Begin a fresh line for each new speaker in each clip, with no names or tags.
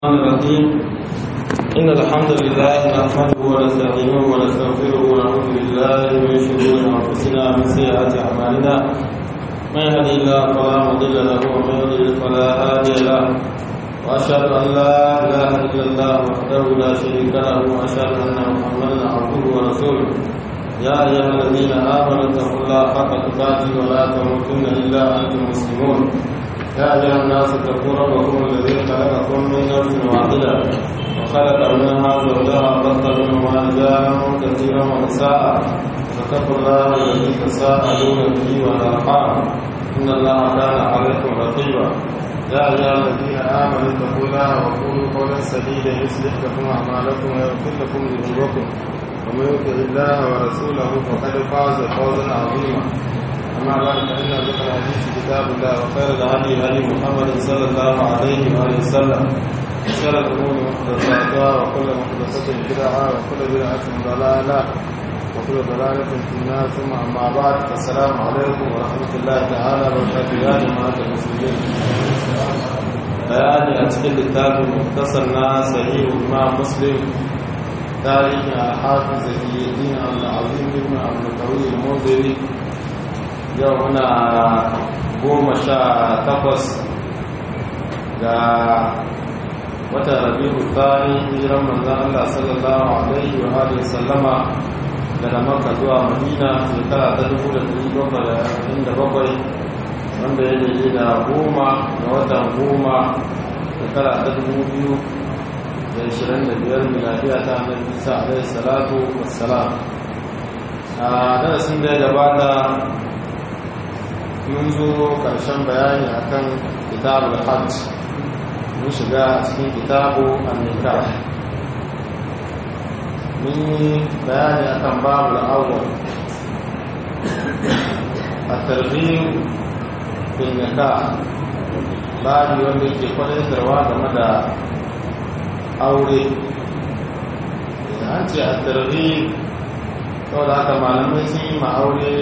الرحمن الرحيم إن الحمد لله نحمده ونستعينه ونستغفره ونعوذ بالله من شرور أنفسنا ومن سيئات أعمالنا من يهدي الله فلا مضل له ومن يضلل فلا هادي له وأشهد أن لا إله إلا الله وحده لا شريك له وأشهد أن محمدا عبده ورسوله يا أيها الذين آمنوا اتقوا الله حق تقاته ولا تموتن إلا أنتم مسلمون يا أيها الناس اتقوا ربكم الذي خلقكم من نفس واحدة وخلق منها زوجها وبث منهما رجالا كثيرا ونساء فاتقوا الله الذي تساءلون به والأرحام إن الله كان عليكم رقيبا يا أيها الذين آمنوا اتقوا الله وقولوا قولا سديدا يصلح لكم أعمالكم ويغفر لكم ذنوبكم ومن يطع الله ورسوله فقد فاز فوزا عظيما أما بعد فإن ذكر الحديث كتاب الله وخير الهدي هدي محمد صلى الله عليه وآله وسلم وشر الأمور محدثاتها وكل محدثة بدعة وكل بدعة ضلالة وكل ضلالة في النار ثم أما بعد فالسلام عليكم ورحمة الله تعالى وبركاته يا جماعة المسلمين بياني أتكلم الكتاب مختصر صحيح الإمام مسلم تاريخ الحافظ زكي الدين العظيم ابن عبد القوي المنذري yau muna goma sha takwas ga watan rabi'u tsari hijiran manzan Allah sallallahu alaihi wa alihi sallama daga makka zuwa madina shekara ta dubu da dari bakwai da arba'in da bakwai wanda ya daidai da goma ga watan goma shekara ta dubu biyu da ashirin da biyar miladiya ta annabi isa alaihi salatu wassalam a darasin da ya gabata mun zo ƙarshen bayani akan kitabul hajj mun shiga cikin kitabu an-nikah mun yi bayani akan babul awwal at-targhib fil nikah babu wanda yake kwadaitarwa game da aure an ce at-targhib saboda haka malamai sun yi ma aure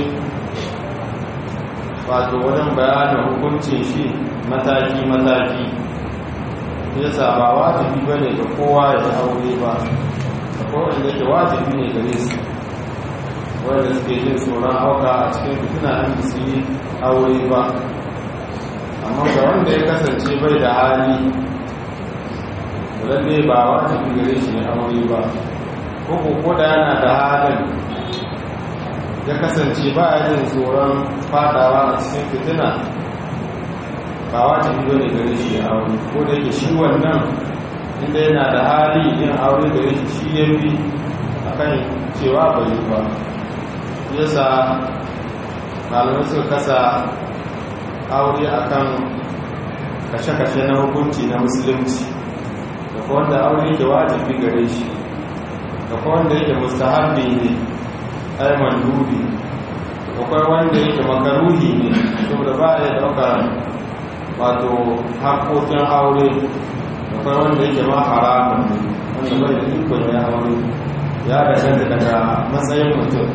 wato wajen bayanin hukuncin shi mataki-mataki yasa ba wajibi ba ne ga kowa ya yi aure ba da kowane da ke wajibi ne gare su wanda suke jin tsoron hauka a cikin fitina an su yi aure ba amma ga wanda ya kasance bai da hali lalle ba wajibi gare shi ne aure ba ko ko da yana da halin ya kasance ba a yin tsoron fadawa a cikin fitina ba wata biyo ne gare shi a aure ko da yake shi wannan inda yana da hali yin aure gare shi shi ya fi a kan cewa bai ba yasa malamai suka kasa aure a kan kashe-kashe na hukunci na musulunci da kuma wanda aure ke wajibi gare shi da kuma wanda yake mustahabbi ne ai mandubi akwai wanda yake makaruhi ne saboda ba ya dauka wato haƙoƙin aure akwai wanda yake ma haramun ne wanda bai da ikon ya aure ya danganta daga matsayin mutum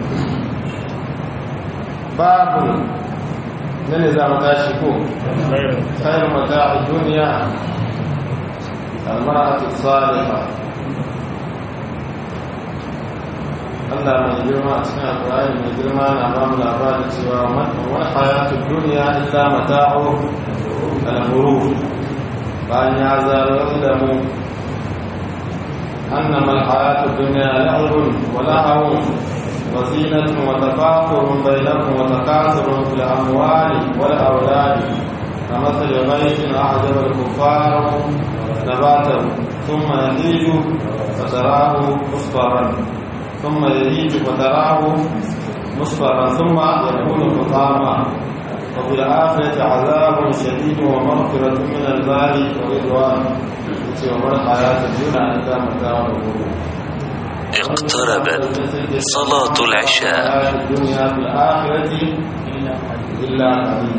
babu na ne za mu tashi ko khairu mata'i duniya al-mar'atu salihah Allah mai girma a cikin alƙur'ani mai girma na ba mu labarin cewa wani hayatu duniya illa mata'u al-ghurur bayan ya zarar da mu annama al-hayatu dunya la'ibun wa lahawun wa zinatun wa tafakurun bainakum wa takasurun fil amwali wal awladi كمثل غيث أعجب الكفار نباته ثم يهيج فتراه مصفرا ثم يهيج فتراه مصفرا ثم يكون حطاما وفي الآخرة عذاب شديد ومغفرة من المال ورضوان وما الحياة الدنيا إلا متاع
اقتربت صلاة العشاء
الدنيا في الآخرة إلا قليل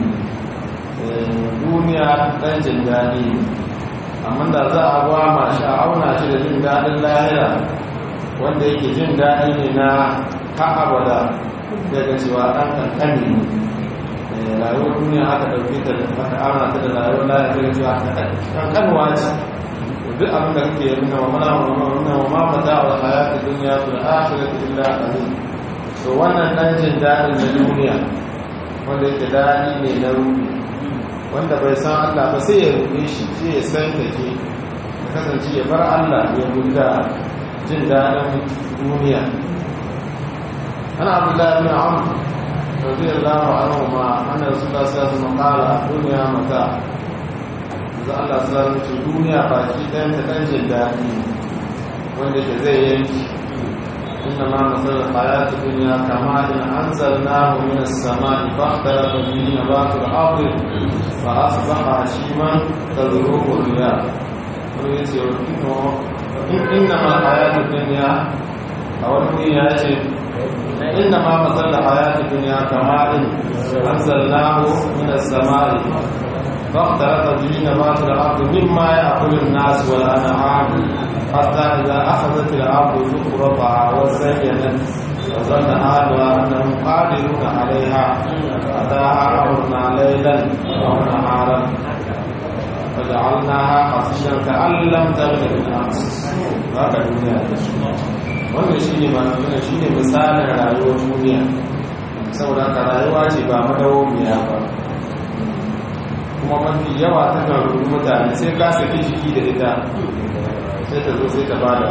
duniya ɗan jin daɗi amma da za a ba ma sha'auna shi da jin daɗin lahira wanda yake jin daɗi ne na ka'abada daga cewa ɗan ƙanƙani ne rayuwar duniya aka ɗauki ta aka amana ta da rayuwar lahira daga cewa ƙanƙanwa ce duk abin da kake yi na mamana mamana mamma mata wa hayatu dunya fil akhirati illa qalil to wannan dan jin dadin na duniya wanda yake dadi ne na ruhi wanda bai san Allah ba sai ya rufe shi sai ya san take ya kasance ya bar Allah ya guda jin dadin duniya ana abdullahi bin amr radiyallahu anhu ma anna rasulullah sallallahu alaihi wasallam qala dunya mata za Allah sallallahu alaihi duniya baki ɗayan ta ɗan jin daɗi wanda ke zai yanki inna ma masal hayatu dunya kama in anzalnahu min as-sama'i fahtara bihi nabatu al-ardi fa asbaha hashiman tadruhu riyah wani yace inna ma hayatu dunya a wani ya ce inna ma masal hayatu dunya kama in anzalnahu min as-sama'i فاختلط به نبات الارض مما ياكل الناس والانعام حتى اذا اخذت الارض زخرفها وزينت وظن اهلها انهم قادرون عليها اتاها امرنا ليلا او نهارا فجعلناها حصيدا كان لم تغن بالامس haka duniya ta shi wannan shi ne wannan shi ne misalin rayuwar duniya saboda haka rayuwa ce ba madawwamiya ba kuma mafi yawa ta kan rubu mutane sai ka saki jiki da ita sai ta zo sai ta bada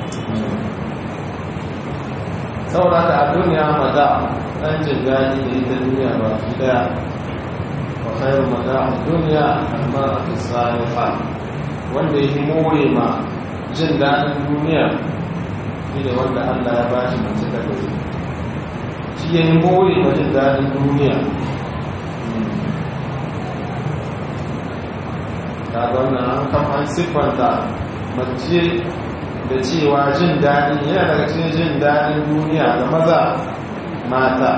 saboda ta a duniya maza ɗan jin daɗi da ita duniya ba fi daya wa khairu maza a duniya amma a fi saliha wanda ya more ma jin daɗin duniya shi ne wanda Allah ya ba shi mace ta gari shi ya yi more ma jin daɗin duniya kaga wannan an kama an siffanta mace da cewa jin daɗi yana daga cikin jin daɗin duniya ga maza mata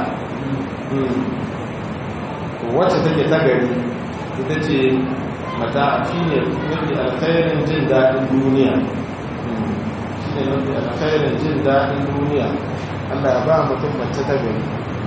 wacce take ta gari ita ce mata shi ne mafi alkhairin jin daɗin duniya shi ne mafi alkhairin jin daɗin duniya allah ya ba mutum mace ta gari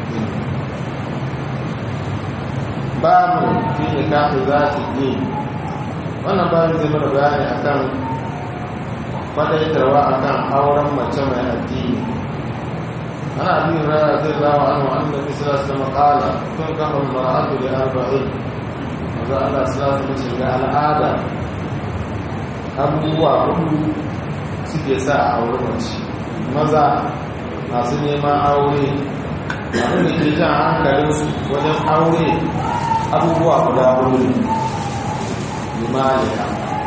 ba mu fi ne kafin za su yi wannan bayan zai mana bayani akan faɗaitarwa akan auren mace mai addini ana abin rana zai zawa an wa'an da isra su makala tun kafin mara'atu da arba'in maza Allah su lasu mace ga al'ada abubuwa hudu suke sa a aure mace maza masu neman aure abin da ke jan hankalinsu wajen aure abubuwa guda hudu limaliya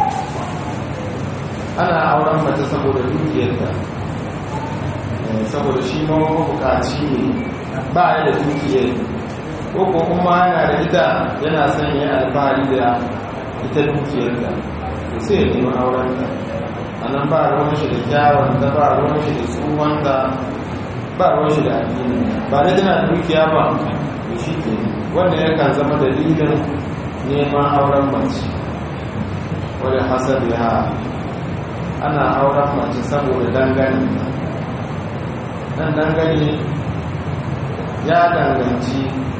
ana auren mace saboda dukiyarta saboda shi ma bukaci ne ba ya da dukiyar ko kuma yana da ita yana son yi alfahari da ita dukiyarta da sai ya nemi aurenta a nan ba ruwan shi da kyawun da ba ruwan shi da tsohonta ba ruwan shi da addini ba da tana dukiya ba da shi ke wanda yakan zama dalilin neman auren mace wadda hasabi ha ana auren mace saboda dangane nan dangane ya danganci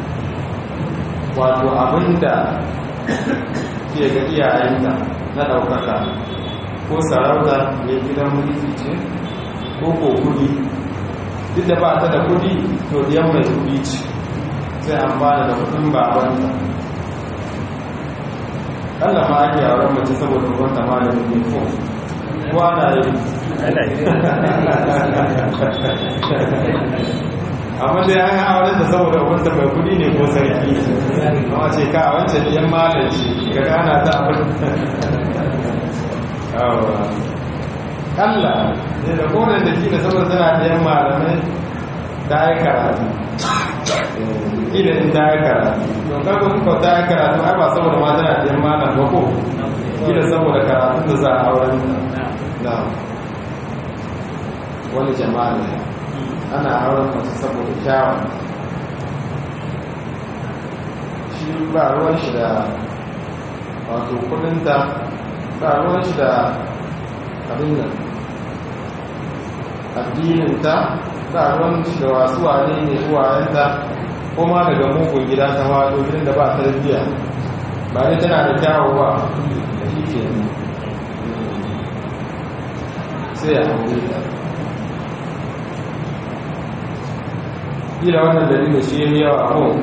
wato abinda ke ga iyayenta na ɗaukaka ko sarauta mai gidan mulki ce ko ko kudi duk da ba ta da kudi to diyan mai kudi ce sai an ba da kudin babanta Allah ma ake yawon mace saboda wanda ma da ne ko kuwa na yi amma da ya yi auren da saboda wanda mai kudi ne ko sarki amma ce ka wancan yan malar ce ga gana ta abin Allah ne da kodin da kila saboda tana da yan malamai ta yi karatu kila in ta yi karatu don kaga kuka ta yi karatu ai ba saboda ma tana da yan malam ba ko kila saboda karatu da za a auren na wani jama'a ne ana auren masu saboda kyawun shi ba ruwan shi da wato kudinta ba ruwan shi da abin nan addininta ba ruwan shi da wasu wane ne uwayenta ko ma daga mugun gida ta wado gidan da ba tarbiyya ba ne tana da kyawu ba shi ke sai ya aure ta kila wannan dalilin shi ya yawa a kun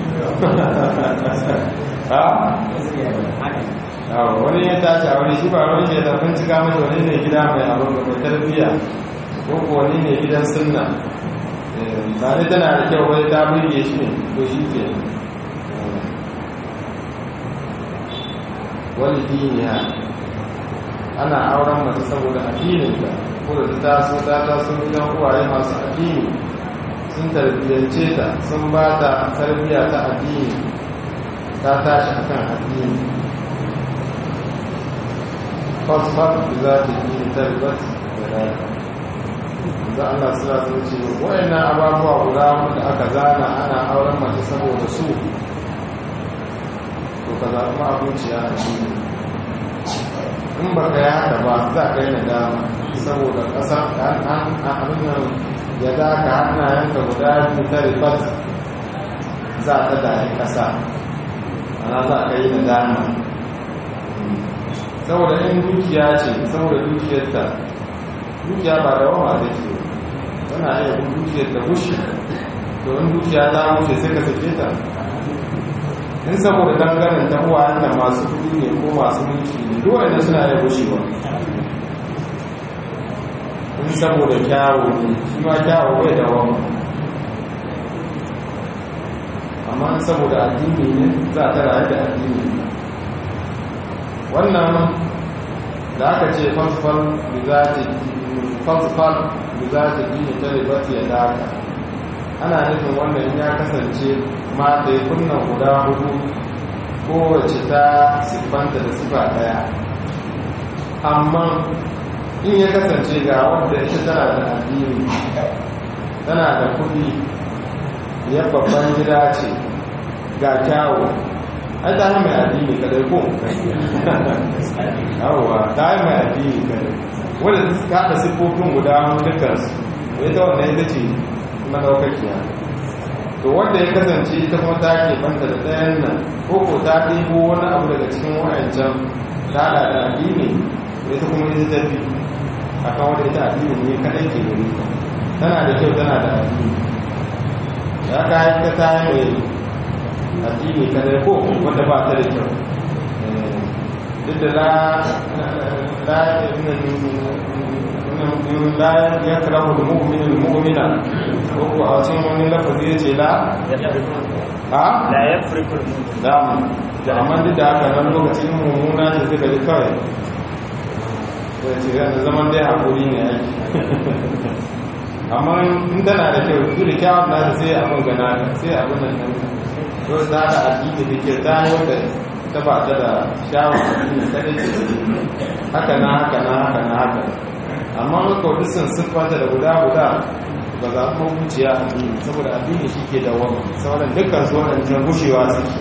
ha? wani ya tashi a wani shi ba wani ke da bincika mata wani ne gida mai abin da mai tarbiyya ko ko wani ne gidan sunna ba ne tana da kyau wani ta burge shi ne ko shi ke wani diniya ana auren mace saboda addininta ko da ta taso ta taso gidan uwaye masu addini sun tarbiyyance ta sun ba ta tarbiyya ta addini ta tashi akan addini fasfar da za ta yi tarbat da rata za Allah sura sun ce wayannan ababuwa guda wanda aka zana ana auren mace saboda su to ka zaɓi ma abinciya a cikin in ba ka yi haka ba za ka yi nadama saboda ƙasa an abin nan ya za ka hannayenka guda biyu ta rifat za ta dahi ƙasa ana za ka yi nadama saboda in dukiya ce saboda dukiyarta dukiya ba da wama da ke tana iya bin dukiyar da bushe domin dukiya ta bushe sai ka sake ta in saboda dangane ta uwayen da masu kudi ne ko masu mulki ne duwaye da suna iya bushewa in saboda kyawo ne shi ma kyawo bai da wama amma in saboda addini ne za ta rayu da addini wannan da aka ce fasfal da za ta dini ta ribati ya daka ana nufin wannan ya kasance mata ya kunna guda hudu kowace ta siffanta da sifa daya amma in ya kasance ga wadda ita tana da addini tana da kudi ya babban gida ce ga kyawu ai ta mai addini kadai ko yawwa ta yi mai addini kadai wadda ta haɗa siffofin guda dukansu ita wannan ita ce madaukakiya to wanda ya kasance ita kuma ta ke banta da ɗayan nan ko ko ta ɗibo wani abu daga cikin wa'ancan ta haɗa da addini ita kuma ita tafi akan wadda ita addini ne kadai ke gari tana da kyau tana da addini ya ka yi ta yi mai addini kadai ko wanda ba ta da kyau duk da la la ya karahu da mu'minin mu'mina ko ko a cikin wani lafazi ya ce la ha
la yafriqu
da da amma duk da haka nan lokacin mummuna ce suka ji kawai da ce yana zaman dai hakuri ne aiki amma in tana da kyau duk da kyawun nata sai abin gana sai abin nan to za ta addini da ke ta wanda ta ba ta da shawar addini ta ne haka na haka na haka na haka amma in ka wani sun siffanta da guda guda ba za ku wuciya addini saboda addini shi ke da wani sauran dukkan su waɗancan gushewa suke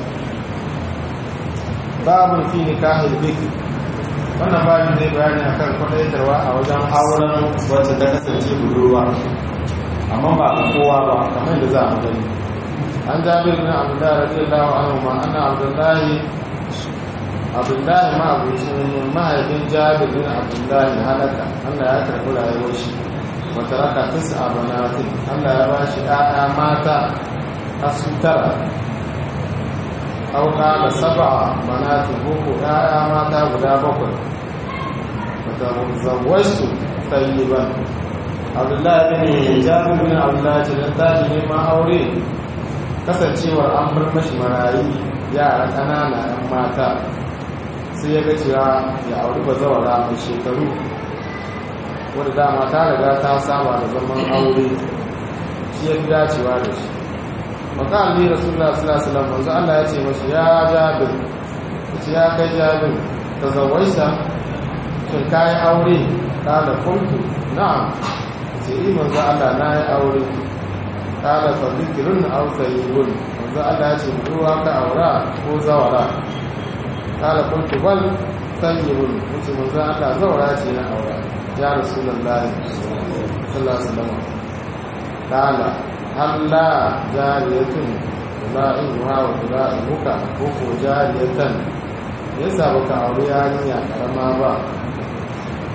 babin fi nikahil bikr wannan babin zai bayani akan kwadaitarwa a wajen auren wacce ta kasance budurwa amma ba a kowa ba kamar da za a gani an jabir bin abdullahi radiyallahu anhu ma anna abdullahi abdullahi ma abucin mahaifin jabir bin abdullahi halaka Allah ya karɓi rayuwar shi wata raka tisa banatin Allah ya ba shi ɗaya mata asu tara auka da saba banatin boko ɗaya mata guda bakwai wata zawarsu tayyiban abdullahi bin jabir bin abdullahi ce don tashi neman aure kasancewar an bar mashi marayi yara ƙanana 'yan mata sai ya ga cewa ya auri ba zawara mai shekaru wadda dama ta riga ta saba da zaman aure shi ya fi dacewa da shi maka alli rasulullah sallallahu alaihi wasallam manzo Allah ya ce mashi ya jabir ce ya kai jabir ta zawaita shin kai aure kala kuntu na'am ce yi manzo Allah na yi aure kala fa dhikrun aw sayyibun manzo Allah ya ce ruwa ka aura ko zawara kala kuntu bal sayyibun wuce manzo Allah zawara ce na aura ya rasulullahi sallallahu alaihi wasallam kala halla jariyatun tula'iha wa tula'ihuka ko ko jariyatan yasa baka aure yarinya karama ba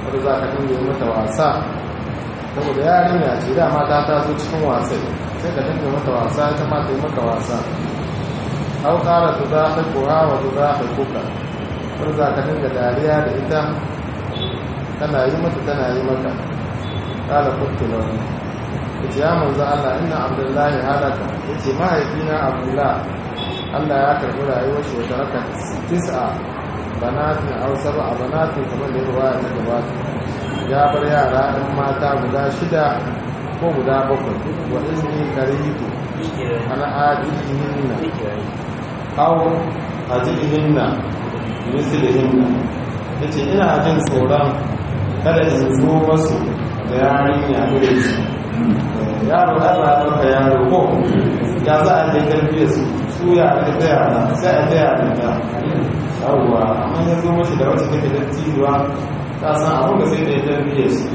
wadda za ka dinga mata wasa saboda yarinya ce dama ta taso cikin wasai sai ka dinga mata wasa ita ma ta yi maka wasa au ƙara tu za ka kowa wa tu za ka kuka wadda za ka dinga dariya da ita tana yi mata tana yi maka ƙala kuka launi ita ya manzo Allah ina abdullahi halaka yace mahaifina abdullah Allah ya karbi rayuwar shi wata raka tis'a banatin aw sab'a banatin kamar da ruwaya ta gabata ya bar yara ɗan mata guda shida ko guda bakwai wa izini karitu ana adihinna aw adihinna mislihinna yace ina jin tsoron kada in zo masu da yarinya irin su yaro Allah ya baka yaro ko ya za a je karfiya su su ya aka taya na sai a taya da ta yawwa amma ya zo mashi da wacce take da tijuwa ta san abin da sai da ya tarbiyyar su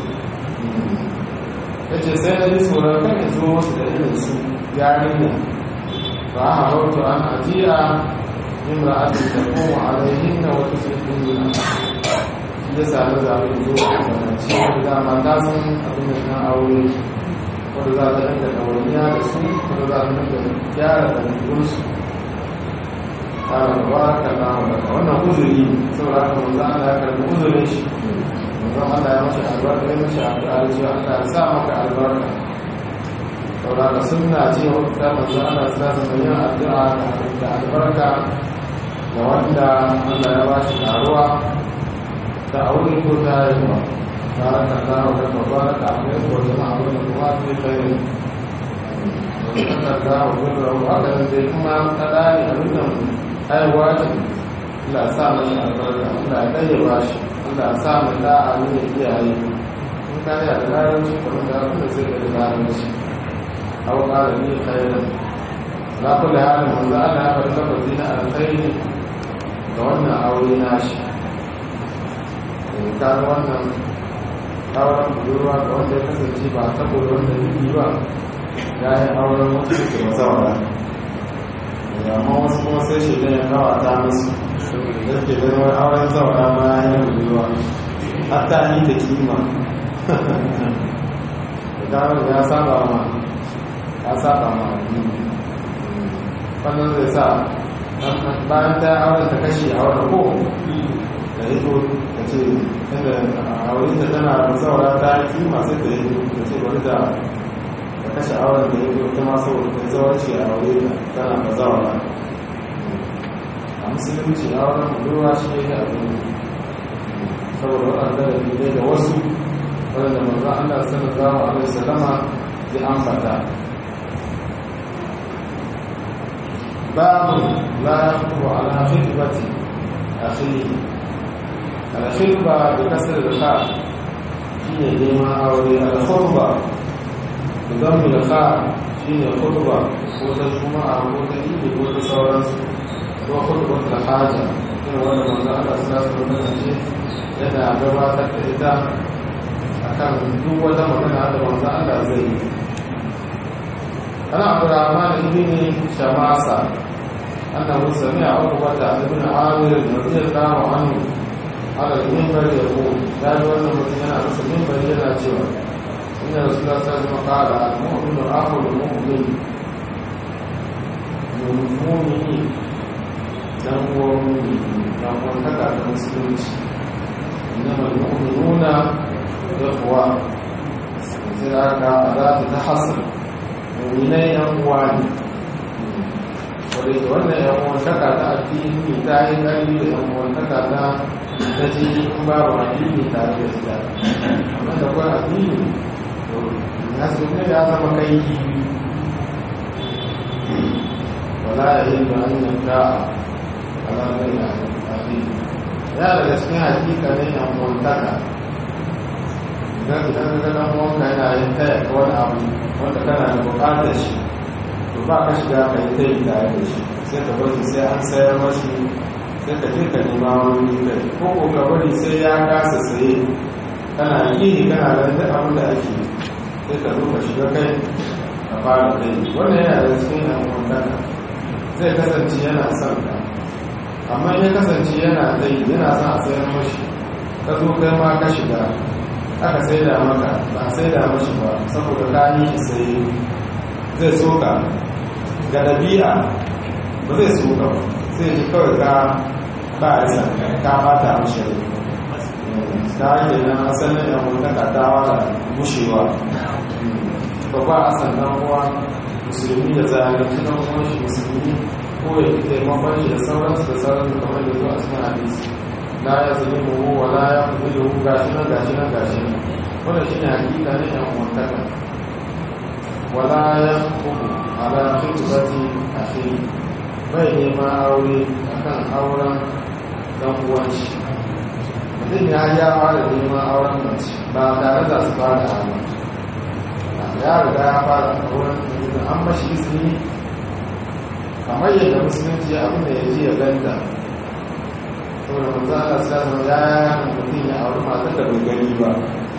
ya ce sai na ji tsoron kan ya zo masu da irin su yarin ne ba a hautu an ajiya imra'atin da kuma alaihin na wata sulhun nuna ya sami zaɓi zo a zanci da ma ta san abin da na aure wanda za ta dinga ɗawainiya da su wanda za ta dinga gyara da ɗabi'unsu ƙara da baraka na wadaka wannan uzuri saboda haka manzo Allah ya karɓi uzurin shi manzo Allah ya mashi albarka ya mashi addu'a cewa Allah ya sa maka albarka saboda haka sunna ce wata manzo Allah ya sa mai yin addu'a da albarka da wanda Allah ya bashi karuwa da aure ko ta haihuwa بارك الله لك وبارك عليك وجمع بينكما في خير وذكر الله وذكره هكذا زي كما تداري أبدا أي واجب لا سامي البركة لا كي باشي لا سامي لا أمين إياه in ka yi da larabci kamar da abin da zai da larabci aw qala li khairan la kulli halin manzo Allah ya faɗi lafazi na alkhairi ga wannan aure nashi ka ga wannan auren budurwa ga wanda ya kasance ba saboda wanda yi ba ya yi auren wasu suke mazawara amma wasu kuma sai shi ya kawo ta musu da ke ganin wani auren zawara ma ya yi budurwa hatta ni da kima da gano ya saba ma ya saba ma addini wannan zai sa bayan ta auren ta kashe auren ko da ya zo ta ce inda a wurin da tana da saura ta yi kima sai da ya zo ta ce wani da ta kashe auren da ya zo ta masu da zawarci a wuri da tana da zaura a musulunci auren budurwa shi ya yi abin saboda waɗanda da ne da wasu waɗanda manzo Allah sallallahu alaihi wasallama ya ambata babu la yaqulu ala khitbati akhihi alkhirba da kasar da ka shi ne neman aure alkhurba da zama da ka shi ne khurba ko ta juma'a ko ta idi ko ta sauransu ko khurba ta haja irin wanda manzo Allah sallallahu alaihi wasallam yana gabatar da ita akan duk wata magana da manzo Allah zai yi ana Abdurrahman ibn Shamasa annahu sami'a Uqbata ibn Amir radiyallahu anhu على المنبر يقول لا يولد الذين على المنبر يلا سوى إن رسول الله صلى الله عليه وسلم قال المؤمن أخو المؤمن المؤمن dan uwan mumini dan uwan kaka da musulunci innama al-mu'minuna ikhwa sai aka za ta hasr mu'minai yan uwa ne wadda ke wannan yan uwan kaka ta addini ta yi ƙarfi da yan uwan kaka ta ta ce in babu addini tare da ita amma da kwa addini to ya su ne ya zama kai wala ya yi da an yanka alamai na addini ya daga cikin hakika ne yan uwantaka idan idan ka dan uwanka yana yin taya ka wani abu wanda kana da bukatar shi to ba ka shiga ka yi tayi tare da shi sai ka bari sai an sayar mashi sai ka je ka nema wani kai ko ko ka bari sai ya kasa saye kana yi kana ganin duk abin da ake sai ka zo ka shiga kai ka fara kai wannan yana da cikin yan uwantaka zai kasance yana son ka amma ya kasance yana zai yana son a sayar mashi ka zo kai ma ka shiga aka saida maka ba saida mashi ba saboda ka yi shi sai zai soka ga ɗabi'a ba zai soka ba sai ji kawai ka ba a isa ka bata mashi rai ta ake nan asalin yan mutaka ta wada bushewa ba ba a sannan uwa musulmi da zalunci na kuma shi musulmi ko ya fi taimakon shi da sauransu da sauransu kamar da zuwa cikin hadisi la ya zane mu wa la ya fi da gashi nan gashi nan gashi nan wannan shi ne hakika na yan mutaka wala ya kuku ala khitbati akhi bai neman aure akan auren dan uwan shi mutum ya ya fara neman auren mace ba tare da su fara hannu ya riga ya fara auren da an mashi izini kamar yadda musulunci abin da ya ji ya ganta saboda manzo Allah sallallahu ya yana mutum ya auri matar da bai gani ba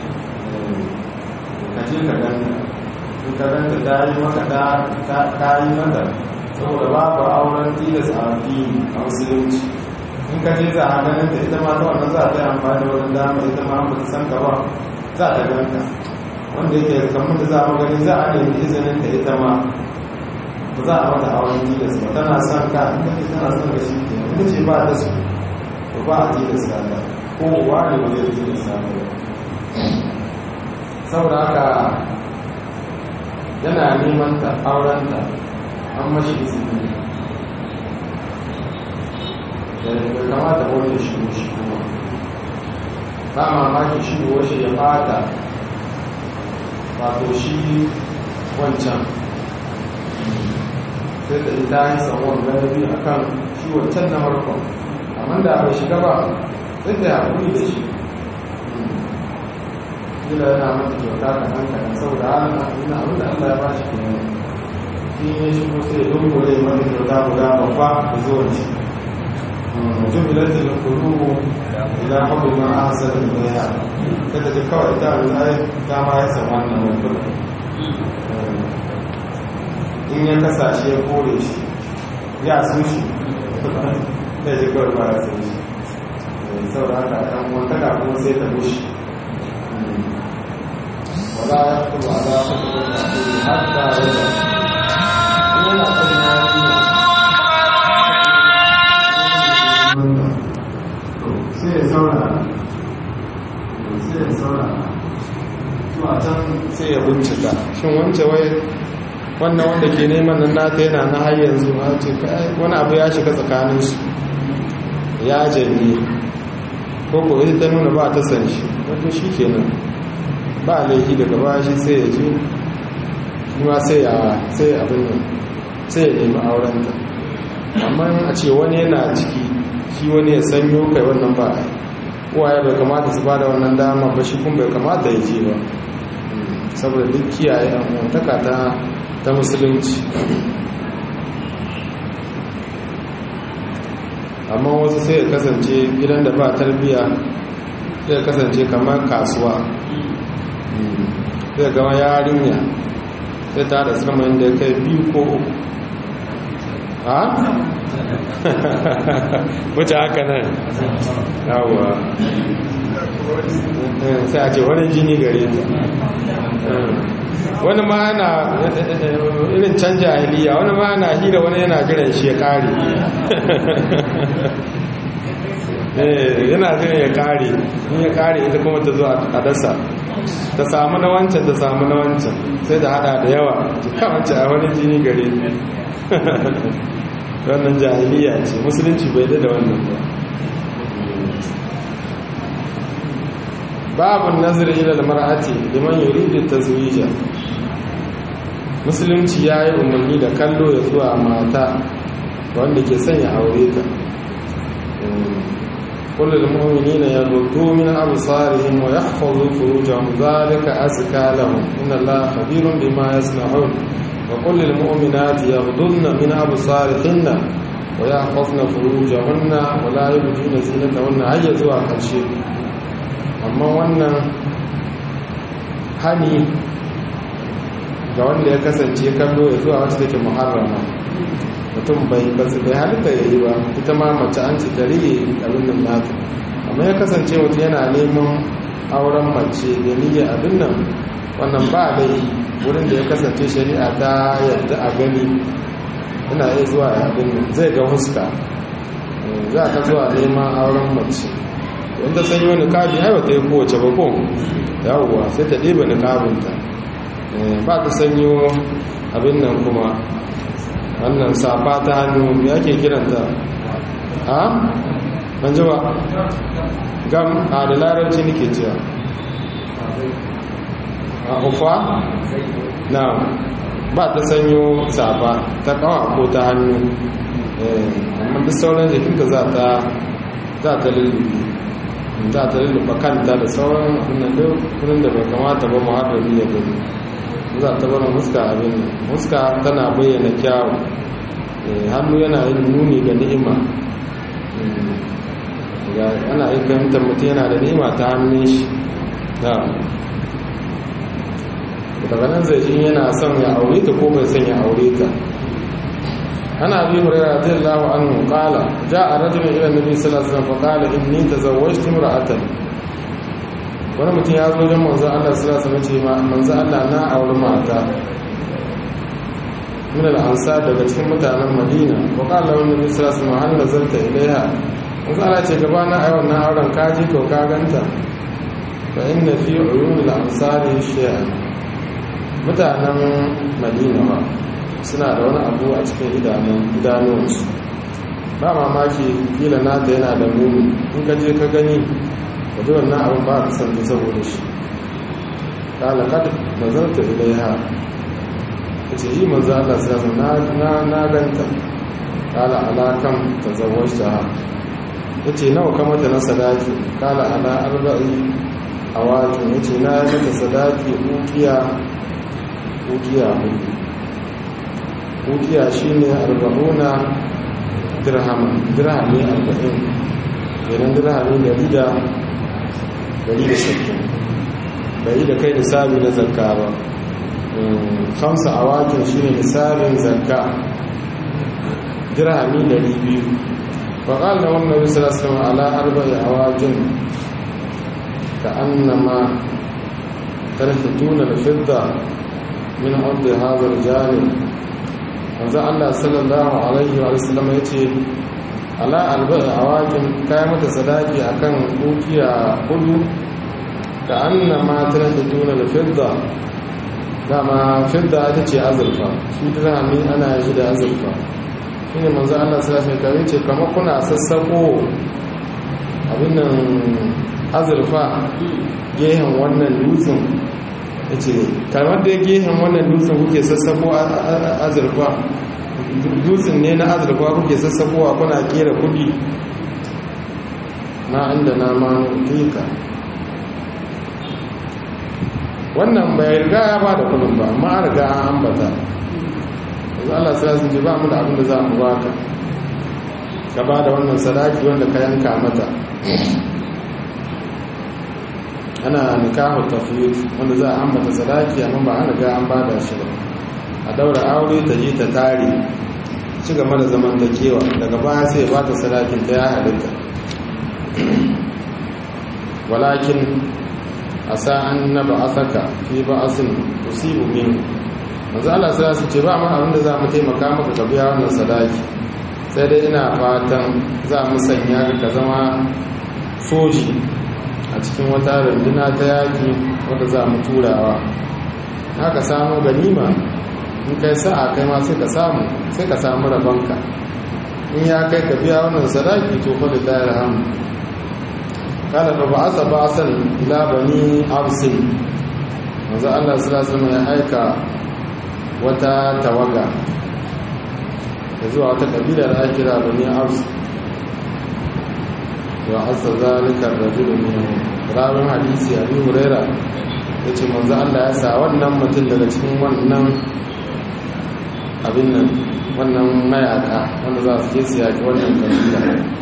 ka je ka ganta in ka ganta ta yi maka ta yi mata saboda babu auren tilas a addini a musulunci in ka je za a ganin ta ita ma ta wannan za ta yi amfani da wani dama ita ma ba ta san ka ba za ta ganta wanda yake kamar da za a gani za a nemi izinin ta ita ma ba za a mata auren tilas ba tana son ka in ka tana son ka shi ke in ce ba ta su to ba a tilas ta ta ko uwa ne ba zai tilas ta ba saboda haka yana neman ta auren ta an mashi izini bai kamata wani shigo shi kuma ba mamaki shigo shi ya fata wato shi wancan sai da ita yi samuwar ganabi a kan shi wancan na harkon amma da bai shiga ba sai da haƙuri da shi gida yana mata kyauta ka hankali saboda halin abin abin da allah ya ba shi kuma in ya shigo sai ya dungure mata kyauta guda babba da zuwan shi jubilat al-qulub ila hubbi ma ahsana ilayha kada ji kawai ta ai ta ma ya san wannan mutum in ya kasashe ya kore shi ya so shi da ji kawai ba ya san shi saboda haka ɗan wantaka kuma sai ta mushi wala ya kuma ala kuma hatta ya yana son yarinya sai ya saurara sai ya saurara zuwa can sai ya bincika shin wance wai wannan wanda ke neman nan nata yana na har yanzu na ce wani abu ya shiga tsakaninsu ya janye ko ko ita ta nuna ba ta san shi wato shi kenan ba laifi daga baya shi sai ya ji kuma sai ya sai abin nan sai ya nemi aurenta amma a ce wani yana ciki shi wani ya sanyo kai wannan ba a uwaye bai kamata su ba da wannan dama ba shi kun bai kamata ya je ba saboda duk kiyaye amintaka ta ta musulunci amma wasu sai ya kasance gidan da ba tarbiya sai ya kasance kamar kasuwa sai gama yarinya sai ta da sirmayin da ya kai biyu ko uku ha? wuce haka nan yawa sai a ce wani jini gare ta wani ma yana irin canja ahiliya wani ma yana hira wani yana jiran shi ya kare yana jiran ya kare in ya kare ita kuma ta zo a dasa ta samu na wancan ta samu na wancan sai da hada da yawa kawance a wani jini gare wannan jahiliya ce musulunci bai da wannan ba babun nazari ila mar'ati liman yuridu tazwija musulunci yayi umarni da kallo ya zuwa mata wanda ke sanya aure ta kullu almu'minina yaghuddu min absarihim wa yahfazu furujahum dhalika azka lahum inna allaha khabirun bima yasna'un wa kullu almu'minati yaghudduna min absarihinna wa yahfazna furujahunna wa la yubdina zinatahunna hayya zuwa karshe amma wannan hani ga wanda ya kasance kallo ya zuwa wacce take muharrama mutum bai basu bai halitta ya yi ba ita ma mace an ci tare abin nan nata amma ya kasance mutum yana neman auren mace da niyyar abin nan wannan ba dai wurin da ya kasance shari'a ta yadda a gani ina iya zuwa abin zai ga huska za ka zuwa neman auren mace in ta sanyi wani kabi haiwa ta yi kowace bakon yawuwa sai ta ɗiba ni kabinta ba ta sanyo abin nan kuma wannan safa ta hannu ya ke kiranta a? an ji ba gam a da larabci nake cewa a ufa na ba ta sanyo safa ta kawa ko ta hannu amma duk sauran jikinka za ta za ta lullubi za ta lullufa kanta da sauran abinnan wurin da bai kamata ba muharrami ya gani za ta bar muska abin muska tana bayyana kyawu hannu yana yin nuni ga ni'ima ana yin fahimtar mutum yana da ni'ima ta hannun shi daga nan zai shi yana son ya aure ta ko bai son ya aure ta ana bi hurairar radiyallahu anhu qala ja'a rajulun ila nabi sallallahu alaihi wasallam fa qala inni tazawwajtu imra'atan wani mutum ya zo wajen manzo Allah sallallahu alaihi wasallam ce manzo Allah na auri mata min al-ansar daga cikin mutanen Madina wa qala wa nabi sallallahu alaihi wasallam hal nazalta ilaiha manzo Allah ce gaba na ayi wannan auren ka ji ko ka ganta fa inna fi uyun al-ansari shay'an mutanen Madina ba suna da wani abu a cikin idanuwansu ba mamaki kila nata yana da muni in ka je ka gani da ji wannan abin ba ka santa saboda shi kala kad nazarta ilaiha ta ce yi manzo Allah sai na na na ganta kala alakan tazawwajta ha yace nawa ka mata na sadaki kala ala arba'i awakin yace na yi mata sadaki ukiya ukiya hudu ukiya shine arba'una dirhama dirhami arba'in kenan dirhami dari da dari da sittin bai da kai nisabi na zakka ba kamsa a wakin shine nisabin zakka dirhami dari biyu faƙal da wannan bisalasama ala arba'i a wakin ka annama tarhituna da fidda min ardi hazar jani wanzu allah sallallahu alaihi wa sallam ya ce ala albai a wakin kayan mata sadaki a kan dukiya hudu ka anna matar da tuna da fidda dama fidda ita ce azurfa shi dirhami ana yi da azurfa shi ne manzo allah sallallahu alaihi wa ce kama kuna sassako abin nan azurfa gehen wannan dutsen ya ce kamar da gehen wannan dutsen kuke sassako azurfa dutsen ne na azurfa kuke sassakowa kuna kera kudi na inda na manu tika wannan bai riga ya ba da kudin ba amma an riga an ambata yanzu allah sirasun ce ba mu da abin da za mu baka ka ba da wannan sadaki wanda ka yanka mata ana nikahu tafiyut wanda za a ambata sadaki amma ba an riga an ba da shi ba a daura aure ta je ta tare ci gaba da zaman ta kewa daga baya sai ba ta sadakin ta ya halitta walakin a sa'an na ba'asaka fi ba'asin tusibu min manzo Allah sai su ce ba mu abinda za mu taimaka maka ka biya wannan sadaki sai dai ina fatan za mu sanya ka zama soji a cikin wata runduna ta yaki wadda za mu turawa haka samu ganima in kai sa'a kai ma sai ka samu sai ka samu rabonka in ya kai ka biya wannan sadaki to fa lillahi alhamd kana fa ba'asa ba'san ila bani absin manzo Allah sallallahu alaihi ya aika wata tawaga da zuwa wata kabila da ake kira bani abs wa asa zalika ar-rajul min rawin hadisi abi huraira yace manzo Allah ya sa wannan mutum daga cikin wannan abin nan wannan mayaka wanda za su je su yaki wannan kabila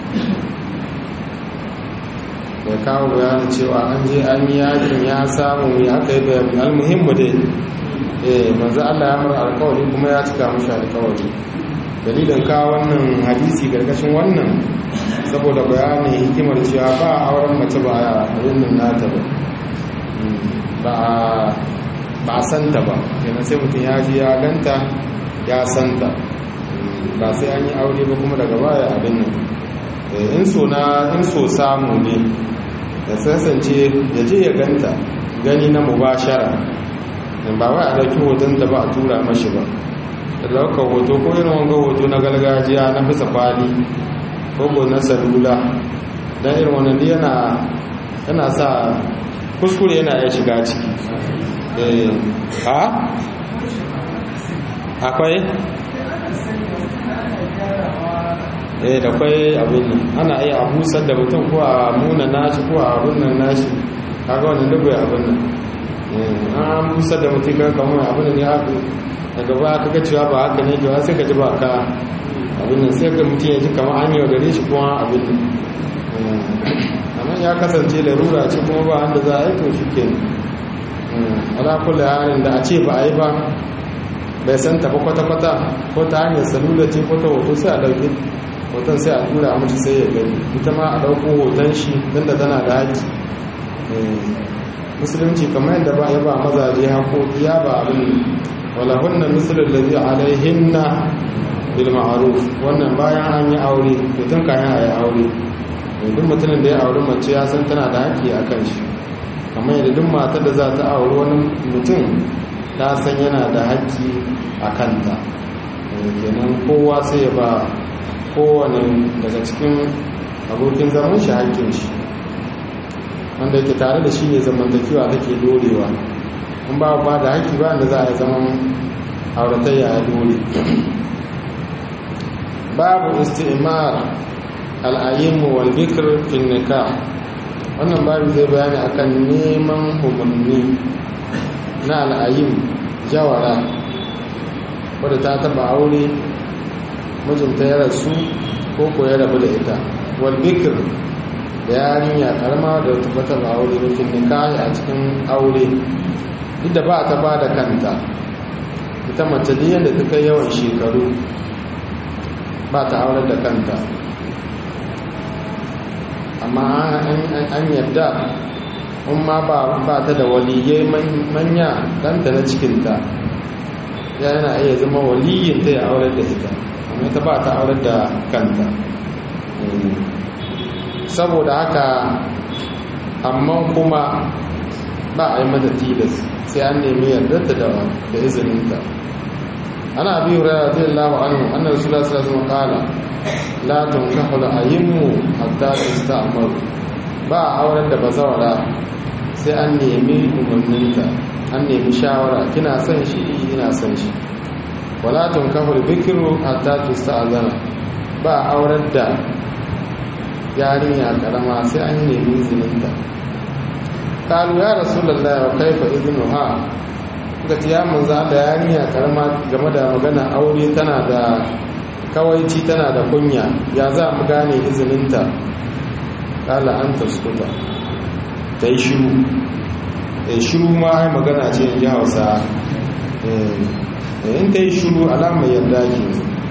da kawo bayanin cewa an je an yi yakin ya samu ya aka yi bayan almuhimmu dai eh manzo Allah ya mara alkawari kuma ya cika mashi alkawari dalilin ka wannan hadisi gargashin wannan saboda bayanin hikimar cewa ba a auren mace ba a rinnin nata ba ba a santa ba kenan sai mutum ya ji ya ganta ya santa ba sai an yi aure ba kuma daga baya abin nan in so na in so samu ne da sassance ya je ya ganta gani na mubashara ba wai a dauki hoton da ba a tura mashi ba da daukar hoto ko irin wanga hoto na gargajiya na bisa kwali ko na salula don irin wannan yana yana sa kuskure yana ya shiga ciki ha akwai eh da kwai abin nan ana iya abusar da mutum ko a muna nashi ko a abin nan nashi kaga wannan dubu abin nan an busar da mutum kan kamar abin da ne haka daga ba ka ga cewa ba haka ne jawa sai ka ji ba ka abin nan sai ka mutum ya ji kamar an yi wa gare shi kuma abin nan amma ya kasance larura ce kuma ba wanda za a yi to shi ke ala kula halin da a ce ba a yi ba bai san tafi kwata-kwata ko ta hanyar salula ce ko ta hoto sai a ɗauki hoton sai a tura mace sai ya gani ita ma a ɗauko hoton shi don da tana da haƙi musulunci kamar yadda ba ya ba mazaje haƙoƙi ya ba abin walahunna misalin da zai alaihinna bil ma'ruf wannan bayan an yi aure mutum kayan a yi aure duk mutumin da ya auri mace ya san tana da haƙƙi a kan shi kamar yadda duk matar da za ta auri wani mutum ta san yana da haƙƙi a kanta kenan kowa sai ya ba kowane daga cikin abokin zaman shi haƙƙin shi wanda yake tare da shi ne zamantakewa take dorewa in ba ba da haƙƙi ba da za a yi zaman auratayya ya dole babu istimar al'ayyimu wal bikr fil nikah wannan babu zai bayani akan neman umarni na al'ayyim jawara wadda ta taba aure mijinta ya rasu ko ko ya rabu da ita wal bikr da yarinya karama da ta taba aure rufin nikahi a cikin aure duk da ba ta ba da kanta ita mace da yadda ta kai yawan shekaru ba ta aure da kanta amma an yadda in ma ba ta da waliyai manya ɗanta na cikinta yana iya zama waliyinta ya aure da ita amma ita ba ta aure da kanta saboda haka amma kuma ba a yi mata tilas sai an nemi yardarta da izininta ana abi hurairah radiyallahu anhu anna rasulullah sallallahu alaihi wasallam qala la tunkahu al-ayyimu hatta tasta'maru ba auren da bazawara sai an nemi umarninta an nemi shawara kina son shi ina son shi wala tunkahu al-bikru hatta tasta'zana ba auren da yarinya karama sai an nemi izininta kalu ya rasulullah wa kaifa iznuha ga ya manzo da yarinya karama game da magana aure tana da kawaici tana da kunya ya za mu gane izininta kala an taskuta ta yi shiru ta yi shiru ma ai magana ce in ji hausa in ta yi shiru alamar yarda ke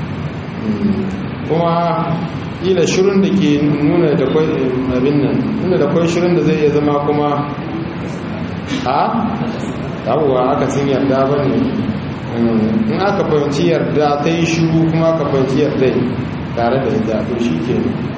kuma ila shirin da ke nuna da kwai abin nan nuna da kwai shirin da zai iya zama kuma a abuwa aka sun yarda ba ne in aka fahimci yarda ta yi shiru kuma aka fahimci yarda tare da ita to shi ke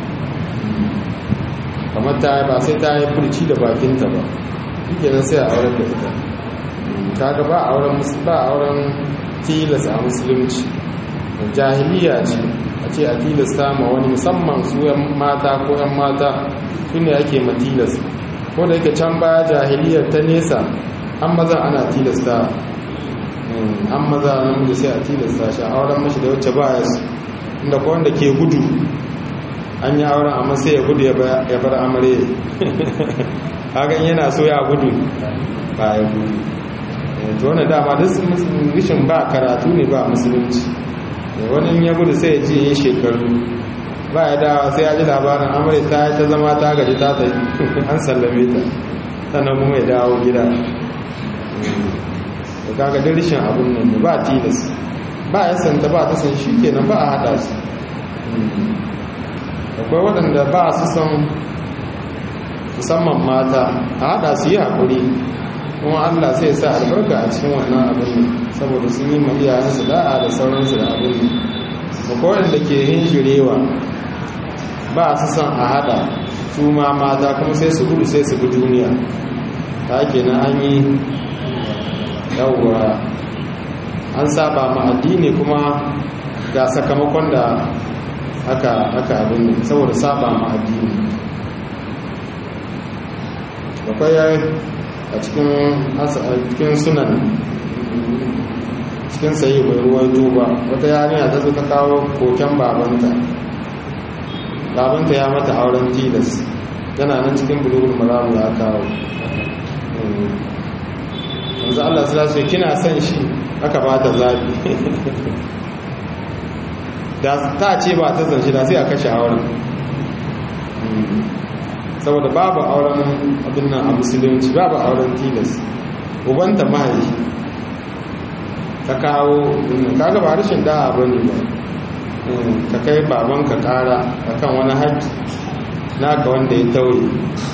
kamar ta ba sai ta yi furci da bakinta ba shi ke sai a auren da ita kaga ba auren ba auren tilas a musulunci jahiliya ce a ce a tilasta ma wani musamman su yan mata ko yan mata su ne ake matilas ko da yake can baya jahiliyar ta nesa an maza ana tilasta an maza namiji sai a tilasta shi auren mashi da wacce ba ya su inda ko wanda ke gudu an yi auren amma sai ya gudu ya bar amare hakan yana so ya gudu ba ya gudu to wani dama duk rishin ba karatu ne ba musulunci wani ya gudu sai ya ji yin shekaru ba ya dawa sai ya ji labarin amurka ta ta zama ta gaji ta ta an sallame ta sannan kuma ya dawo gida da kaga dirshin abin nan ba tilas ba ya santa ba ta san shi kenan ba a hada su akwai waɗanda ba su san musamman mata a hada su yi haƙuri kuma allah sai sa albarka a cikin wannan abin saboda sun yi mariyayensu da'a da sauransu da abin akwai waɗanda ke hinjirewa ba su san a hada su ma mata kuma sai su gudu sai su bi duniya ta kenan an yi yawwa an saba ma addini kuma ga sakamakon da aka aka abin saboda saba ma addini akwai a cikin sunan cikin sayi bai ruwan duba wata yarinya ta zo ta kawo koken babanta babanta ya mata auren tilas yana nan cikin bulugul maramu ya kawo yanzu allah su lasu kina son shi aka ba ta zaɓi da ta ce ba ta zanshi da sai a kashe auren saboda babu auren abin nan a musulunci babu auren tilas ubanta mahaifi ta kawo kaga ba rashin da'a ba ne ba ka kai babanka kara akan wani haƙƙi naka wanda ya tauye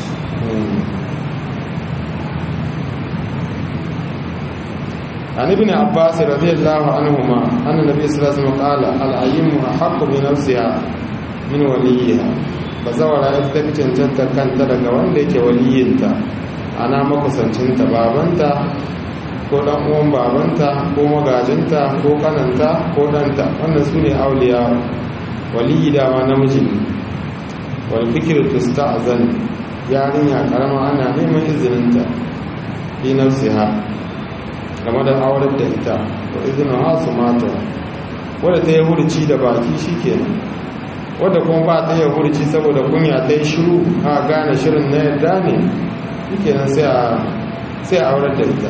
عن ابن عباس رضي الله عنهما أن النبي صلى الله عليه وسلم قال الأيم أحق بنفسها من وليها bazawara ita ta fi cancanta kanta daga wanda yake waliyinta ana makusancinta babanta ko dan uwan babanta ko magajinta ko kananta ko danta wannan su ne auliya waliyi dama namiji ne wal fikir tusta'zan yarinya karama ana neman izininta fi nafsiha game da aurar da ita wa izinin hasu mata wadda ta yi hurci da baki shikenan wadda kuma ba ta yi hurci saboda kunya ta yi shiru a gane shirin na yadda ne shikenan sai a aurar da ita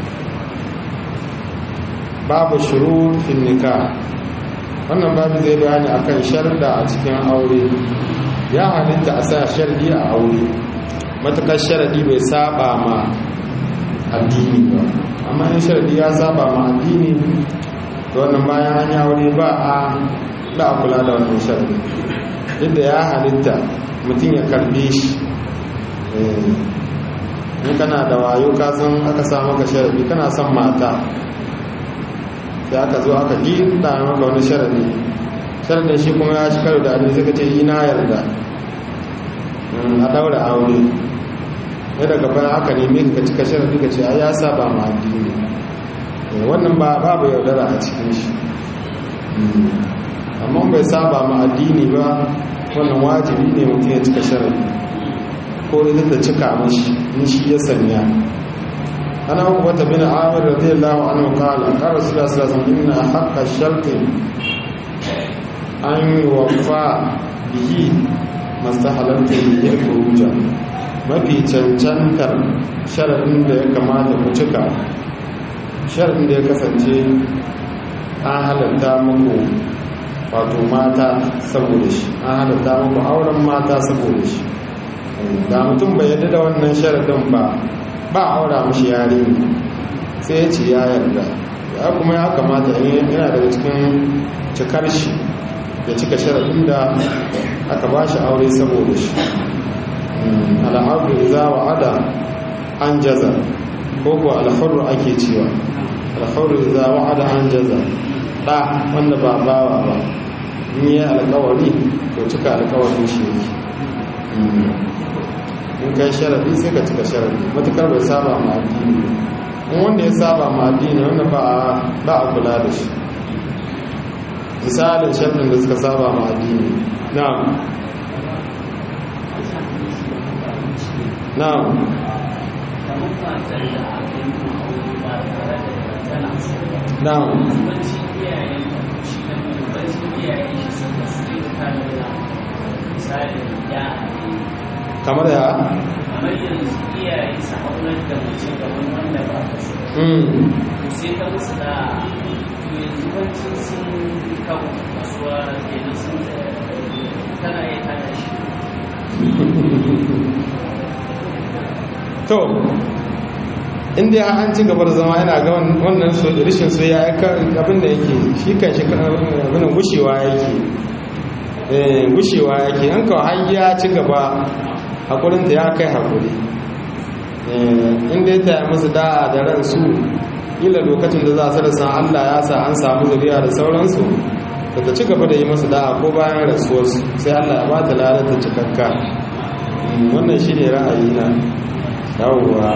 babu shuru fin nika wannan babu zai bayani akan sharda a cikin aure ya halitta a sa shardi a aure matukar sharadi bai saba ma addini ba amma in sharadi ya saba ma addini to wannan bayan an yi aure ba a da kula da wannan sharadi yadda ya halitta mutum ya karbe shi in kana da wayo kasan aka sa maka sharadi kana son mata da aka zo aka ji da maka wani sharadi sharadin shi kuma ya ci karo da abin suka ce yi na yarda a daura aure ya daga bayan aka nemi ka cika sharadi ka ce a ya saba ma addini wannan ba babu yaudara a cikin shi amma bai saba ma addini ba wannan wajibi ne mutum ya cika sharadi ko ita ta cika mashi in shi ya sanya أنا عقبة بن عامر رضي الله عنه قال قال رسول الله صلى الله عليه وسلم إن حق الشرط أن يوفى به ما استحللت به الخروج mafi cancantar sharaɗin da ya kamata ku cika sharaɗin da ya kasance an halatta muku wato mata saboda shi an halatta muku auren mata saboda shi da mutum bai yadda da wannan sharaɗin ba ba aura mashi yare sai ya ce ya yarda ya kuma ya kamata yana daga cikin cikar shi ya cika sharaɗin da aka ba shi aure saboda shi al'adu za wa ada an jaza ko kuwa alfaru ake cewa alfaru za wa ada an jaza ɗa wanda ba bawa ba in yi alkawari to cika alkawarin shi yake in kai sharadi sai ka cika sharadi matukar bai saba ma addini in wanda ya saba ma addini wanda ba a kula da shi misalin sharadin da suka saba ma addini na'am na'am na'am kamar ya
kamar yanzu iyaye su aunar da mace gaban wanda ba ka so to sai ta musu da to yanzu wancan sun kawo kasuwa kenan sun tana yi hana shi
to
in dai an ci gaba da zama yana ga wannan so rishin so ya abin da yake shi kan shi abin gushewa yake eh gushewa yake an kawo har ya ci gaba hakurinta ya kai hakuri in dai ta yi musu da'a da ransu ila lokacin da za su da san Allah ya sa an samu zuriya da sauransu da ta ci gaba da yi musu da'a ko bayan rasuwarsu sai Allah ya ba ta lalata cikakka wannan shi ne ra'ayi na yawwa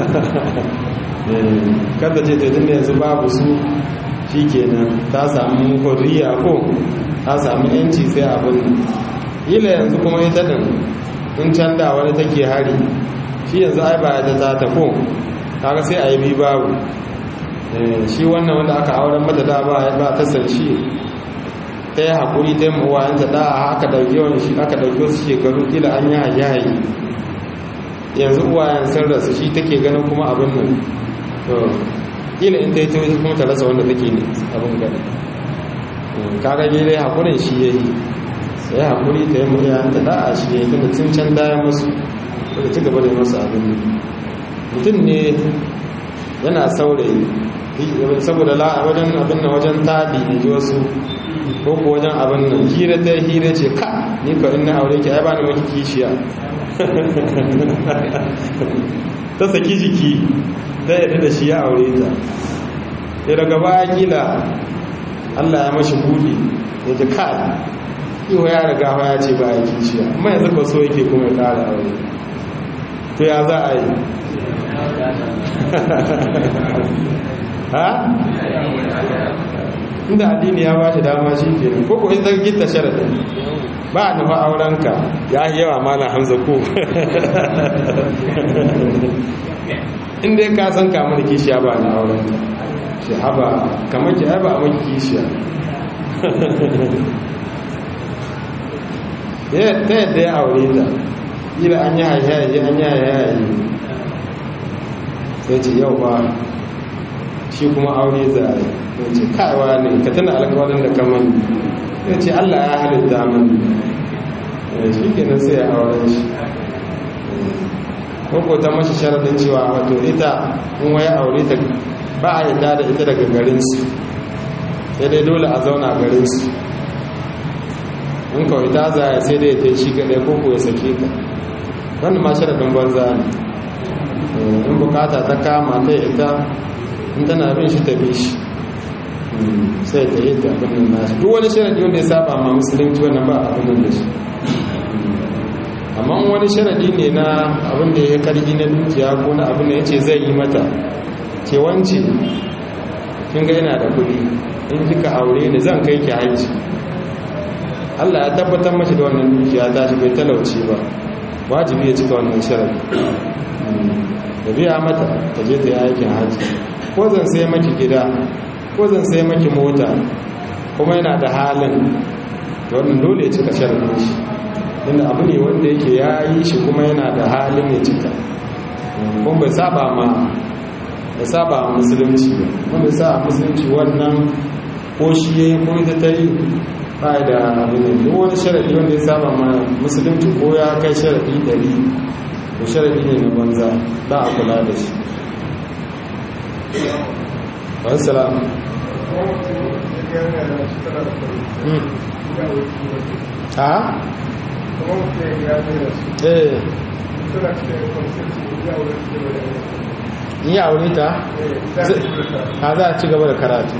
kada ce taitun da yanzu babu su shi kenan ta samu horiya ko ta samu yanci sai abin ila yanzu kuma ita din in can da wani take hari shi yanzu ai ba ya ta ta ko kaga sai a yi bi babu shi wannan wanda aka auren mata da ba ba ta san shi ta yi haƙuri ta yi mawayanta da aka ɗauki wani shi aka ɗauki wasu shekaru kila an yi hayayi yanzu uwayen sun rasu shi take ganin kuma abin nan to kila in ta yi tauri kuma ta rasa wanda take ne abin gani kaga ne dai haƙurin shi ya yi sai haƙuri ta yi mawayanta da a shi ya yi tunda tun can daya masu da ci gaba da yi masu abin mutum ne yana saurayi saboda wajen abin nan wajen taɗi in ji wasu ko ko wajen abin nan hira ta hira ce ka ni ko in na aure ki ai ba ni maki kishiya ta saki jiki ta yadda da shi ya aure ta ya daga baya kila Allah ya mashi budi ya ji ka iwa ya riga ya ce ba ya kishiya amma yanzu ba so yake kuma ya kara aure to ya za a yi ha inda addini ya ba shi dama shi ke ko ko in zan gita sharadin ba a nufa aurenka ya yi yawa mana hamza ko inda ka san kamar kishiya ba na aurenka shi haba kamar ki ba a maki kishiya ta yadda ya aure ta ila an yi haihayi an yi haihayi sai ce yau ba shi kuma aure za a yi ya ce kaiwa ne ka tana alkawarin da kaman ya ce allah ya halitta mani shi kenan sai ya auren shi ko ta mashi sharaɗin cewa wato ita in waya aure ta ba a yadda da ita daga garinsu sai dai dole a zauna garinsu in kawai ta zaya sai dai ta yi shi kaɗai ko ko ya sake ka wannan ma sharaɗin banza ne in bukata ta kama ta ita in tana bin shi ta bi shi sai ta yi ta abin nan nashi duk wani sharadi wanda ya saba ma musulunci wannan ba abin nan da shi amma wani sharadi ne na abin da ya karfi na dukiya ko na abin da ya ce zai yi mata ce wance kin ga yana da kuɗi in kika aure ni zan kai ki haji Allah ya tabbatar mashi da wannan dukiya ta shi bai talauci ba wajibi ya cika wannan sharadi da biya mata ta je ta yi aikin haji ko zan sai maki gida ko zan sai maki mota kuma yana da halin da wannan dole ya cika sharadin shi inda abu ne wanda yake ya yi shi kuma yana da halin ya cika kuma bai saba ma ya saba ma musulunci ba kuma bai saba musulunci wannan ko shi ya yi ko ita ta yi ba da abin da duk wani sharadi wanda ya saba ma musulunci ko ya kai sharadi dari to sharadi ne na banza ba a kula da shi wassalam a eh ni aure ta a za a ci gaba da karatu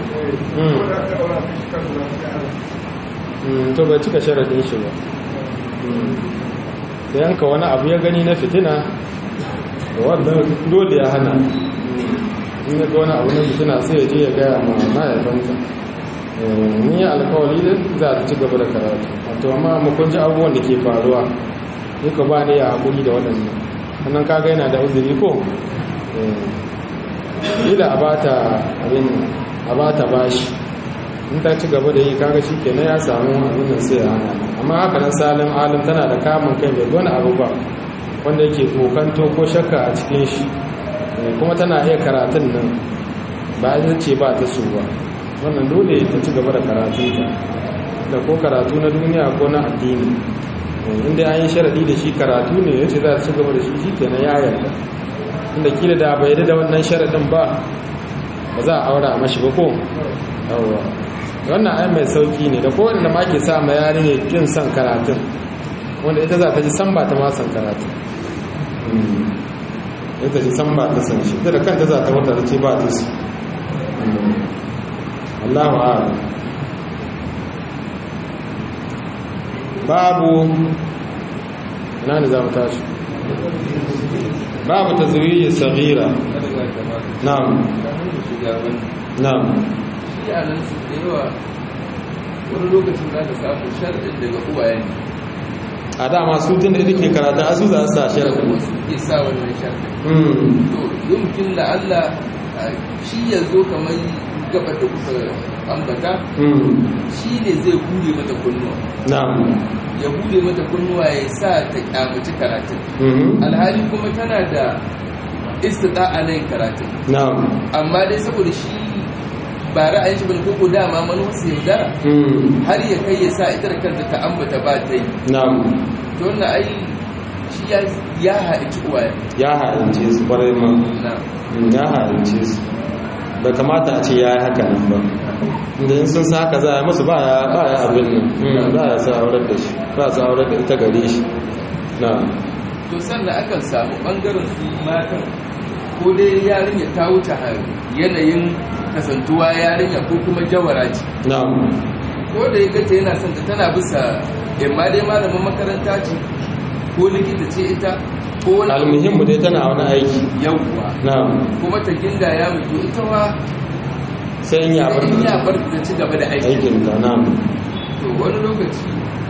to bai cika sharadin shi ba da yanka wani abu ya gani na fitina da wannan dole ya hana in ya ga wani abu na fitina sai ya je ya gaya ma mahaifansa ni ya alkawali da za ta ci gaba da karatu wato amma makon ji abubuwan da ke faruwa duka ba ne ya haƙuri da waɗannan wannan kaga yana da uzuri ko ila a bata abin a bata bashi in ta ci gaba da yi kaga shi kenan ya samu abin da sai ya hana amma haka nan salim alim tana da kamun kai bai wani abu ba wanda yake kokanto ko shakka a cikin shi kuma tana iya karatun nan ba ita ce ba ta so ba wannan dole ta ci gaba da karatunta da ko karatu na duniya ko na addini inda an yi sharadi da shi karatu ne ya ce za ta ci gaba da shi shi kenan ya yarda
inda kila da bai da wannan sharaɗin ba ba za a aura mashi ba ko yawwa wannan ai mai sauki ne da kowanne ma ke sa ma yarinya kin son karatun wanda ita za ta ji san ba ta ma son karatun ita ji san ba ta san shi ita da kanta za ta wata da ce ba ta su Allahu a'lam babu ina ne za mu tashi babu tazwiji saghira na'am na'am
iyalansu da yawa wani lokacin za ka samu sharaɗin daga uwaye ne
a dama su tun da ita ke karatu asu za su sa sharaɗin
wasu ke sa wannan sharaɗin
Mm,
to yumkin da Allah shi ya zo kamar gaba da kuka ambata
mm,
shi ne zai hure mata kunnuwa
na'am
ya hure mata kunnuwa ya sa ta kyamaci karatun
mhm,
alhali kuma tana da istida'a na yin karatun
na'am
amma dai saboda shi ba ra'ayin shi bane koko dama manuwarsa yaudara
mm,
har ya kai ya sa ita da kanta ta ambata ba ta yi
na'am
to wannan ai shi ya ya haɗi uwaye
ya halince su kwarai ma
na
Mm, ya halince su bai kamata a ce ya yi haka nan ba inda in sun sa haka za a yi musu ba ya ba ya abin nan Mm, ba ya sa aurar da shi ba sa aurar da ita gare shi na'am
to sannan akan samu bangaren su matan ko dai yarinya ta wuce har yanayin kasantuwa yarinya ko kuma jawara ce
na'am
ko da ya gace yana son ta tana bisa imma dai malamin makaranta ce ko likita ce ita ko wani
almuhimmu dai tana wani aiki
yawwa
na'am
kuma ta ginda ya mutu ita ma
sai in ya bar
in ya bar ta ci gaba da aiki
aikin ta na'am
to wani lokaci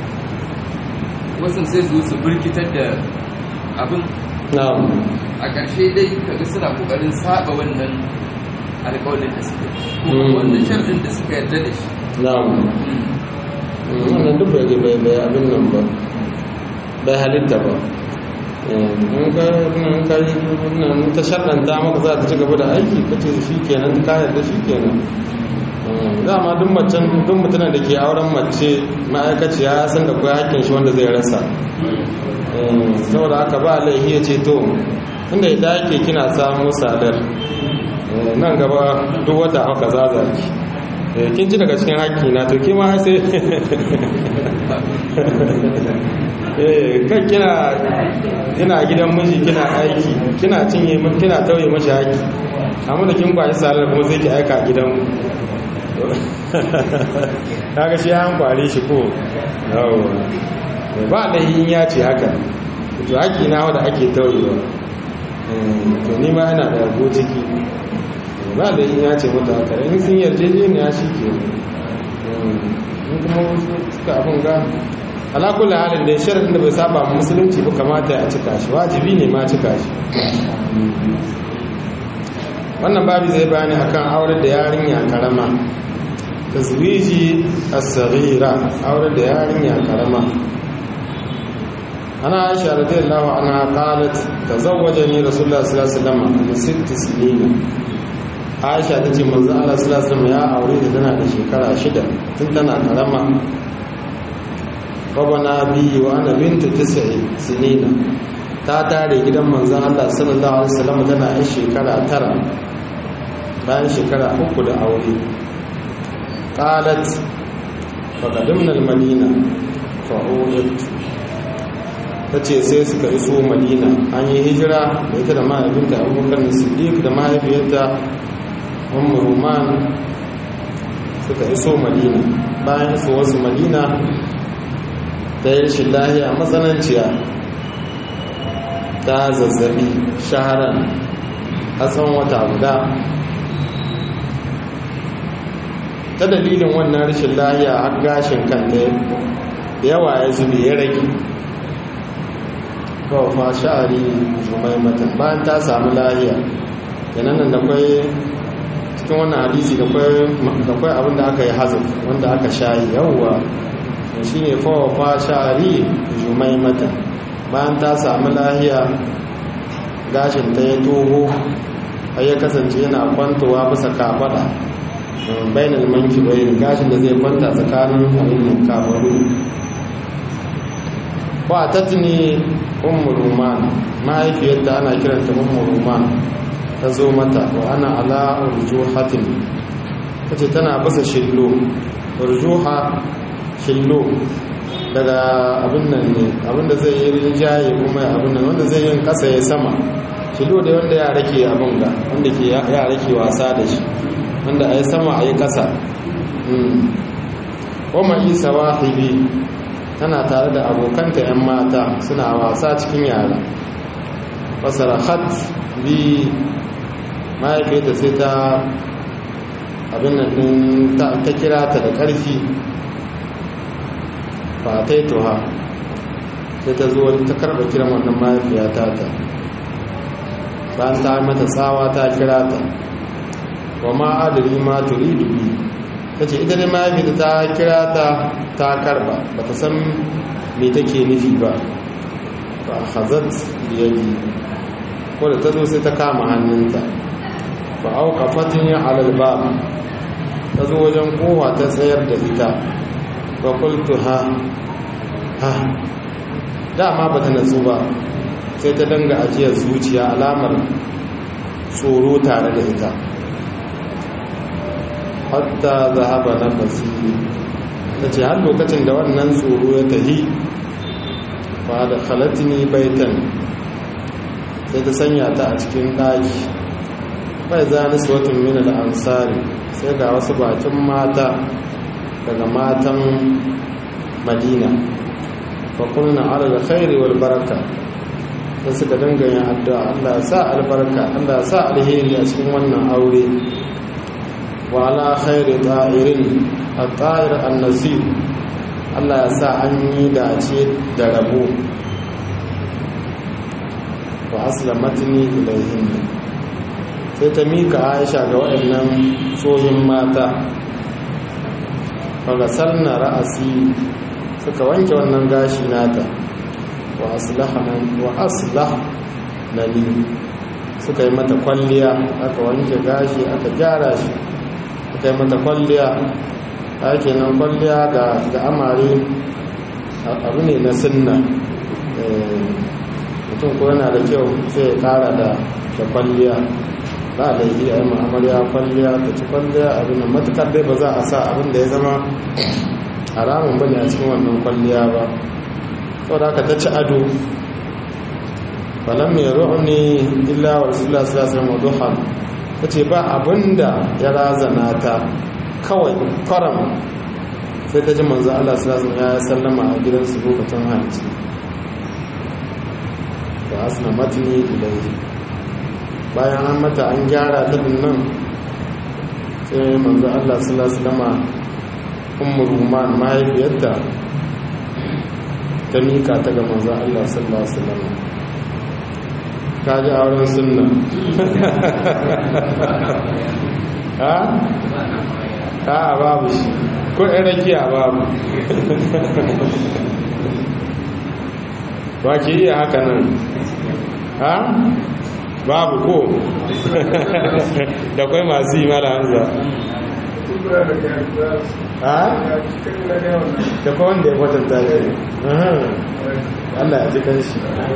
wasu sai su su birkitar da abin
na'am
a ƙarshe dai kaga suna ƙoƙarin saba wannan alƙawarin da suka yi
Mm.
ko wannan sharɗin da suka yarda da shi
na'am
Mm.
Mm, wannan duk bai bai bai abin nan ba bai halitta ba Eh, in ka in ka yi wannan ta shaɗanta maka za ta ci gaba da aiki ka ce shi kenan ka yarda shi kenan Mm, dama duk macen duk mutumin da ke auren mace ma'aikaciya ya san da kuwa hakkin shi wanda zai rasa Eh, saboda haka ba laifi ya ce to inda ya dake kina samu sadar Eh, nan gaba duk wata haka zazaki Eh, kin ci daga cikin haƙƙi na to kima sai eh kan kina kina gidan miji kina aiki kina cinye ma- kina tauye mashi haƙƙi amma da kin kwashi salar kuma sai ki aika gidan kaga shi an kware shi ko yawa ba da yin ya ce haka to haƙƙi na wanda ake tauyewa Eh, to ni ma ina da yabo ciki ba da yin ya ce mata haka in sun yarjejeniya shi ke in kuma wasu suka abin ga alakula halin da shirin da bai saba ma musulunci ba kamata a cika shi wajibi ne ma cika shi wannan babu zai bayani akan aure da yarinya karama tazwiji as-saghira aure da yarinya karama ana aisha radiyallahu anha qalat tazawwajani rasulullah sallallahu alaihi wasallam min sitt sinin aisha tace manzo Allah sallallahu alaihi wasallam ya aure da tana da shekara shida tun tana karama babana biyu wa ana bintu tis'i sinina ta tare gidan manzon Allah sallallahu alaihi wasallam tana yin shekara tara bayan shekara uku da aure qalat faqadimna al-madina fa ta ce sai suka iso madina an yi hijira da ita da mahaifinta abubakar siddiq da mahaifiyarta ummu ruman suka iso madina bayan iso wasu madina ta yi rashin lahiya matsananciya ta zazzabi shaharan a tsawon wata guda ta dalilin wannan rashin lahiya har gashin kanta yawa ya zube ya rage kawafa sha'ari jumai mata bayan ta samu lahiya yanan nan da kwai cikin wannan hadisi da kwai abin da aka yi hazin wanda aka shayi yawwa shi ne kawafa sha'ari jumai mata bayan ta samu lahiya gashin ta ya toho har ya kasance yana kwantowa bisa kafada bainal manki bayin gashin da zai kwanta tsakanin abin kafaru wa tatni ummu ruman mahaifiyarta ana kiranta ummu ruman ta zo mata wa ana ala urjuhatin ta ce tana basa shillo urjuha shillo daga abin nan ne abinda zai yi rinjaye kuma abin nan wanda zai yin kasa ya sama shillo da wanda ya rake abin ga wanda ke ya rake wasa da shi wanda a yi sama a yi kasa kuma isa wahibi tana tare da abokanta 'yan mata suna wasa cikin yara fasarahat bi mahaifiyarta sai ta abin nan din ta kira ta da ƙarfi ba ta yi tuha sai ta zo ta karɓa kiran wannan mahaifiyata ta bayan ta mata tsawa ta kira ta wa ma adari ma turidu bi ta ce ita ne mahaifiyarta ta kira ta ta karɓa ba ta san me take nufi ba ba hazard biyayyi ko da ta zo sai ta kama hannunta ba auka fatin yin alalba ta zo wajen kowa ta tsayar da ita ba kultu ha ha dama ba ta natsu ba sai ta danga ajiyar zuciya alamar tsoro tare da ita hatta zahaba na basiri ta ce har lokacin da wannan tsoro ya tahi ba da halatini baitan sai ta sanya ta a cikin ɗaki bai za ni suwatun mina da ansari sai ga wasu bakin mata daga matan madina fakulna ala da khairi wal baraka sai suka dangane addu'a Allah sa albarka Allah sa alheri a cikin wannan aure wa ala khairi ta'irin at-ta'ir an-nasib Allah ya sa an yi dace da rabo wa aslamatni ilayhin sai ta mika Aisha ga waɗannan tsohin mata fagasar na ra'asi suka wanke wannan gashi nata wa aslah na ni suka yi mata kwalliya aka wanke gashi aka gyara shi suka yi mata kwalliya ake nan kwalliya ga amare abu ne na sinna mutum ko yana da kyau sai ya kara da kwalliya ba da yi a yi ma'amarya kwalliya ta ci kwalliya abin da matukar dai ba za a sa abin da ya zama haramun bane a cikin wannan kwalliya ba sau da aka ta ci ado falon mai ru'uni illa wa rasulullah sallallahu alaihi wasallam ta ce ba abin da ya razana ta kawai kwaram sai ta ji manzo Allah sallallahu alaihi ya sallama a gidansu lokacin hanci da asna matni ilaihi bayan an mata an gyara ta nan sai manzo Allah sallallahu alaihi wasallam ummu ruman mahaifiyarta ta mika ta ga manzo Allah sallallahu alaihi wasallam ta ji auren sunna ha ha babu shi ko ɗan rakiya babu ba ke iya haka nan ha babu ko da kwai masu yi mara hamza ha da kwa wanda ya kwatanta shi Allah ya ji kanshi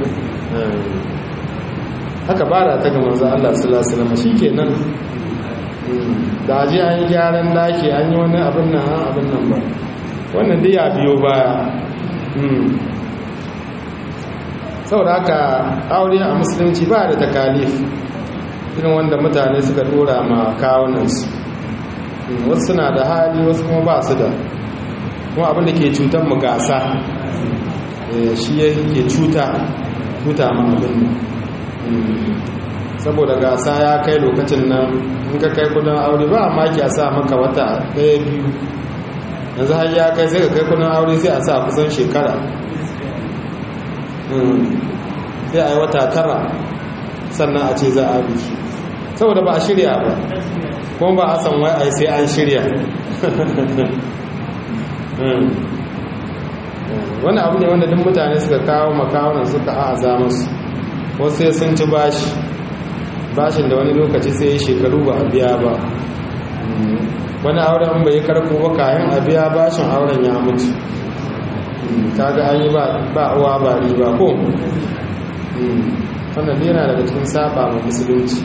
haka bara ta ga manzo Allah sallallahu alaihi wasallam shikenan da aje an yi gyaran daki an yi wani abin nan an abin nan ba wannan dai ya biyo baya saboda haka aure a musulunci ba da takalif irin wanda mutane suka dora ma kawunansu wasu suna da hali wasu kuma ba su da kuma abinda ke cutar mu gasa shi yake cuta cuta ma abin saboda gasa ya kai lokacin nan in ka kai kudin aure ba maki a sa maka wata ɗaya biyu yanzu har ya kai sai ka kai kudin aure sai a sa kusan shekara sai a yi wata tara sannan a ce za a biki saboda ba a shirya ba kuma ba a san wai a sai an shirya wani abu ne wanda duk mutane suka kawo makawunan suka a'aza masu wasu sai sun ci bashi bashin da wani lokaci sai ya shekaru ba a biya ba wani auren bai karko ba kayan a biya bashin auren ya mutu kaga an yi ba uwa ba riba ko wannan yana daga cikin saba ma musulunci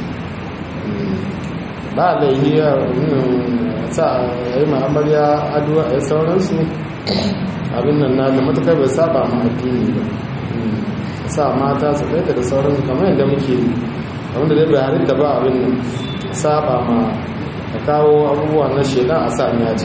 ba laihi ya sa ya yi ma'amarya aduwa a sauransu abin nan na da matakar bai saba ma addini ba sa mata su ɗaita da sauransu kamar yadda muke yi wanda dai bai halitta ba abin nan saba ma a kawo abubuwa na shaidan a sa yaji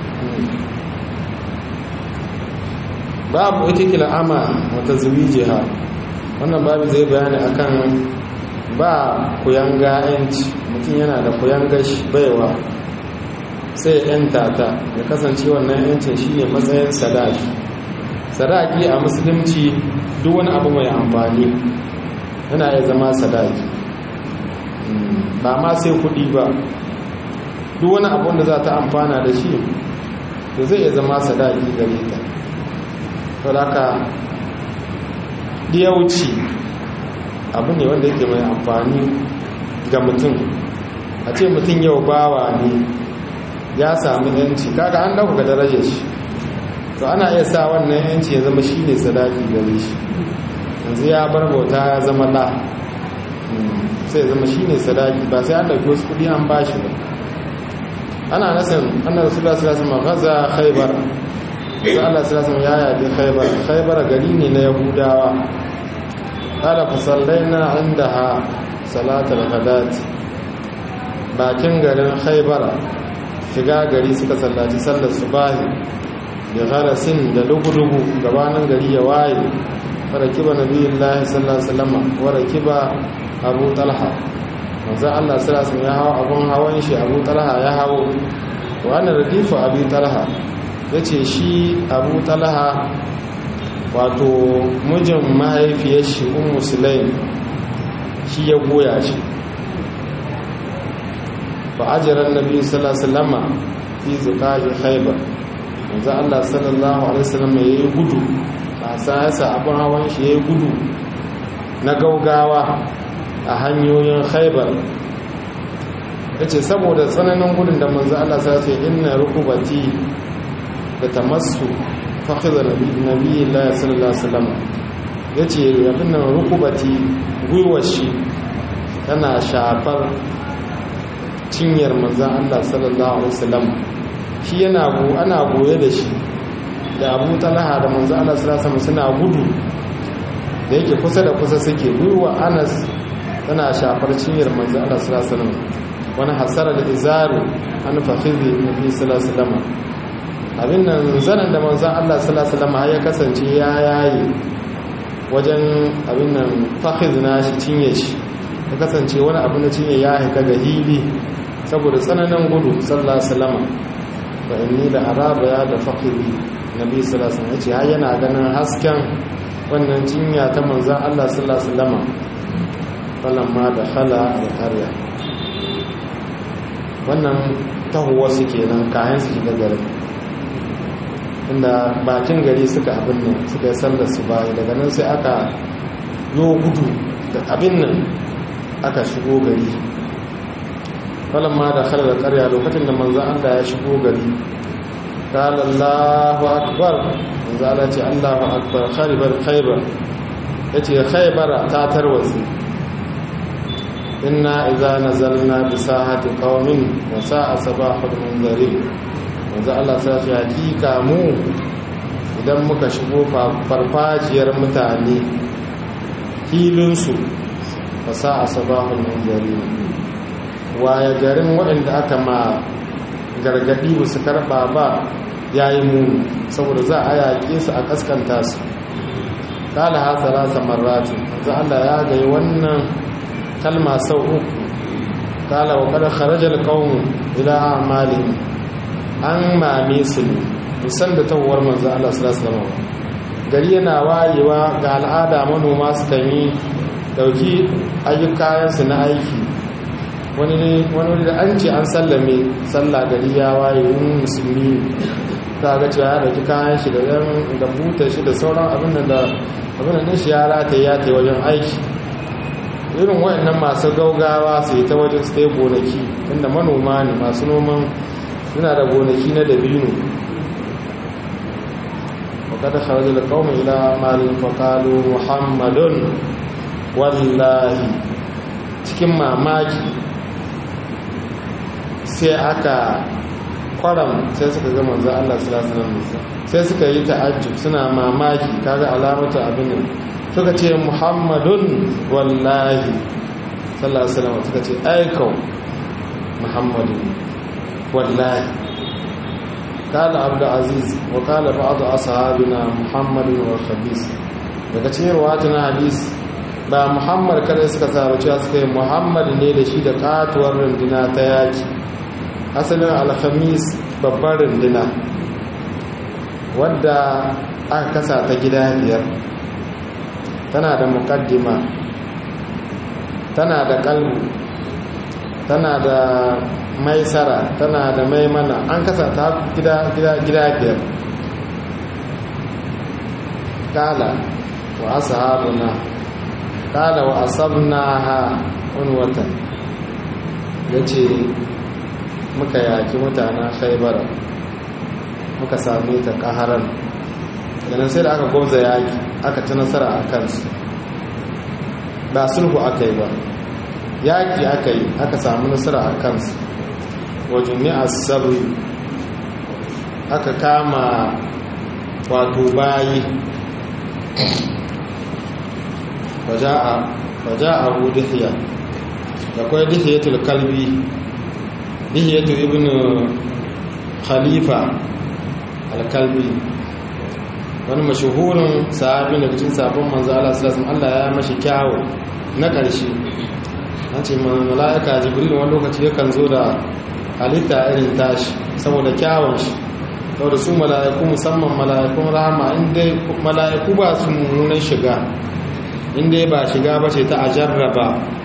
babu ita kila ama wata zuwi jiha wannan babu zai bayani akan ba kuyanga yanci mutum yana da kuyanga baiwa sai yanta ta ya kasance wannan yancin shine matsayin sadaki sadaki a musulunci duk wani abu mai amfani yana iya zama sadaki ba ma sai kudi ba duk wani abu da za ta amfana da shi to zai iya zama sadaki gare ta saboda diyauci abu ne wanda yake mai amfani ga mutum a ce mutum yau bawa ne ya sami yanci kaga an dauka darajar shi to ana iya sa wannan yanci ya zama shi ne sadaki gare shi yanzu ya bar bauta ya zama la sai zama shi ne sadaki ba sai an ɗauki wasu kudi an ba shi ba ana nasan annar rasulullah sallallahu alaihi wasallam gaza khaybar sai Allah sallallahu ya yabi khaybar khaybar gari ne na yahudawa qala fa sallaina indaha salatul ghadat bakin garin khaybar shiga gari suka sallaci sallar subahi da gharasin da lugu-lugu gabanin gari ya waye farakiba nabiyullahi sallallahu alaihi wasallam wa rakiba abu talha manzo Allah sallallahu alaihi ya hawo abun hawan shi abu talha ya hawo wa ana radifu abu talha yace shi abu talha wato mijin mahaifiyar shi ummu sulaim shi ya goya shi fa ajra annabi sallallahu alaihi wasallam fi zuqahi khaybar manzo Allah sallallahu alaihi wasallam yayi gudu a sa abun hawan shi yayi gudu na gaugawa a hanyoyin khaibar ya ce saboda tsananin gudun da manzo Allah sa ce inna rukubati da tamassu fakhidha nabiyyi Allah sallallahu alaihi wasallam yace abin nan rukubati gwiwar shi tana shafar cinyar manzo Allah sallallahu alaihi wasallam shi yana go ana goye da shi da Abu Talha da manzo Allah sallallahu alaihi wasallam suna gudu da yake kusa da kusa suke gwiwa Anas tana shafar cinyar manzo Allah sallallahu alaihi wasallam wani hasara da izaru an fakhizi nabi sallallahu alaihi wasallam abin nan zanan da manzo Allah sallallahu alaihi wasallam ya kasance ya yayi wajen abin nan fakhiz na shi cinye shi ya kasance wani abu na cinye ya haika ga hili saboda tsananin gudu sallallahu alaihi wasallam fa inni da araba ya da fakhizi nabi sallallahu alaihi wasallam yace har yana ganin hasken wannan cinya ta manzo Allah sallallahu alaihi wasallam falamma da khala alƙarya wannan tahowa su kenan kayan su shiga garin inda bakin gari suka abin nan suka yi sallar su bayi daga nan sai aka yo gudu da abin nan aka shigo gari falamma da khala alƙarya lokacin da manzo Allah ya shigo gari قال الله أكبر manzo Allah ce Allahu akbar khaybar khaybar yace khaybara ta tarwatsi inna idza nazalna bi sahati qaumin wa sa'a sabahul munzari manzo Allah sai ya hakika mu idan muka shigo farfajiyar mutane filin su wa sa'a sabahul munzari waya garin waɗanda aka ma gargadi ba su karba ba yayi muni saboda za a yaƙe su a kaskanta su kala hasara samarrati manzo Allah ya gayi wannan kalma sau uku kala wa kada kharajal qawm ila a'malihim an mame su ne musan da tawar manzo Allah sallallahu alaihi wasallam gari yana wayewa ga al'ada manoma su kan yi dauki ayyukan su na aiki wani ne wani da an ce an sallame sallah gari ya waye wani musulmi ta ga cewa ya dauki kayan shi da da buta shi da sauran abin da abin da shi ya rataye ya tai wajen aiki irin waɗannan masu gaugawa su yi ta wajen su ta yi gonaki inda manoma ne masu noman suna da gonaki na dabino wakada kharajar da kawai ila malin fakalu muhammadun wallahi cikin mamaki sai aka kwaram sai suka ga manzo Allah sallallahu alaihi wasallam sai suka yi ta'ajjub suna mamaki kaga alamata abin nan suka ce muhammadun wallahi sallallahu alaihi wasallam suka ce aikau muhammadun wallahi قال عبد العزيز وقال بعض أصحابنا محمد والخبيث daga cikin ruwatuna hadis ba muhammad kada suka saru cewa suka yi muhammad ne da shi da katuwar runduna ta yaki asalin alhamis babbar runduna wadda aka kasa ta gida biyar tana da mukaddima tana da kalbu tana da maisara tana da maimana an kasa ta gida gida gida biyar kala wa ashabuna kala wa asabnaha unwatan yace muka yaki mutanen khaybar muka same ta kaharan yana sai da aka goza yaki aka ci nasara a kansu ba sulhu aka yi ba yaki aka yi aka samu nasara a kansu wajen sabri aka kama wato bayi waja abu dihiya da kwai dihiyatul kalbi dihiyatul ibn khalifa alkalbi wani mashahurin sahabi daga cikin sabon manzo Allah sallallahu alaihi Allah ya mashi kyawu na ƙarshe an ce mala'ika jibril wani lokaci yakan zo da halitta irin tashi saboda kyawun shi saboda su mala'iku musamman mala'ikun rahama inda mala'iku ba su mummunan shiga inda ba shiga ba ce ta a jarraba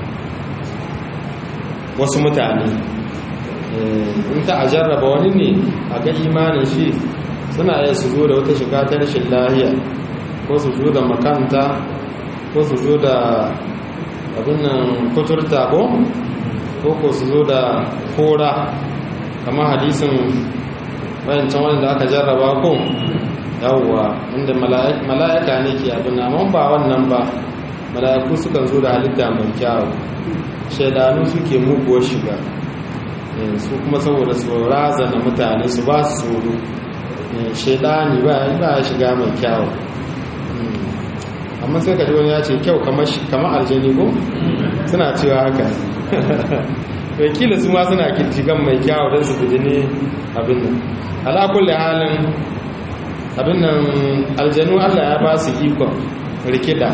wasu mutane in ta a jarraba wani ne a ga imanin shi suna iya su zo da wata shiga ta rashin lahiya ko su zo da makanta ko su zo da abin nan kuturta ko ko su zo da kora kama hadisin wayancan wanda aka jarraba ko yawwa inda mala'ika ne ke abin amma ba wannan ba mala'iku sukan zo da halitta mai kyawu shaidanu suke muguwar shiga su kuma saboda su razana mutane su ba su tsoro shaidani ba ya shiga mai kyawu amma sai ka ji wani ya ce kyau kamar aljani ko suna cewa haka wakilin su ma suna kirtigan mai kyawu don su guji ne abin nan alakulle halin abin nan aljanu allah ya ba su ikon rikida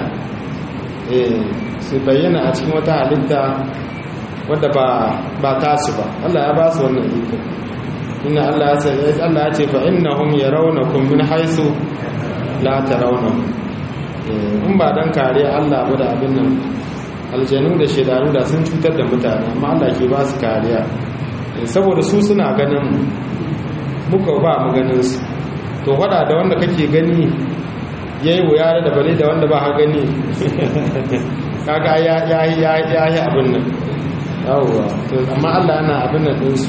su bayyana a cikin wata halitta wadda ba tasu ba allah ya ba su wannan ikon inna allah ya ce fa innahum yarawnakum min haisu la tarawnahum in ba dan kare allah ba da abin nan aljanu da shedanu da sun cutar da mutane amma Allah ke ba su kariya saboda su suna ganin muka ba mu ganin su to wada da wanda kake gani yayi wuya da bale da wanda ba ha gani kaga ya ya ya ya yi abin nan yawwa to amma Allah yana abin nan din su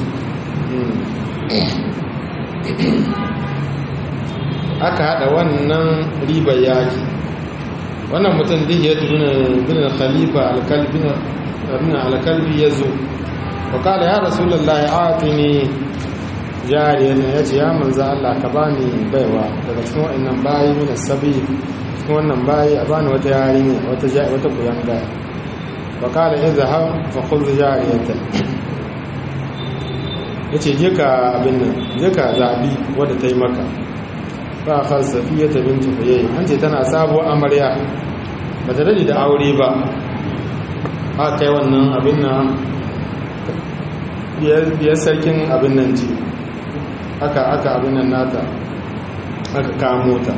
aka hada wannan riba yaki wannan mutum dihiyar bin khalifa alkalbi ya zo wakala ya rasulallah ya ati ne jariyar ya ce ya manza Allah ka bani baiwa daga cikin wa'annan bayi mina sabi cikin wannan bayi a bani wata yarinya wata kuyanga wakala ya zahar fakul jariyar ya ce je ka abin nan je ka zaɓi wadda ta yi maka ba a falsafiya ta binci fayayi an ce tana sabuwar amarya ba ta dade da aure ba a kai wannan abin nan biyar sarkin abin nan ce aka aka abin nan nata aka kamo ta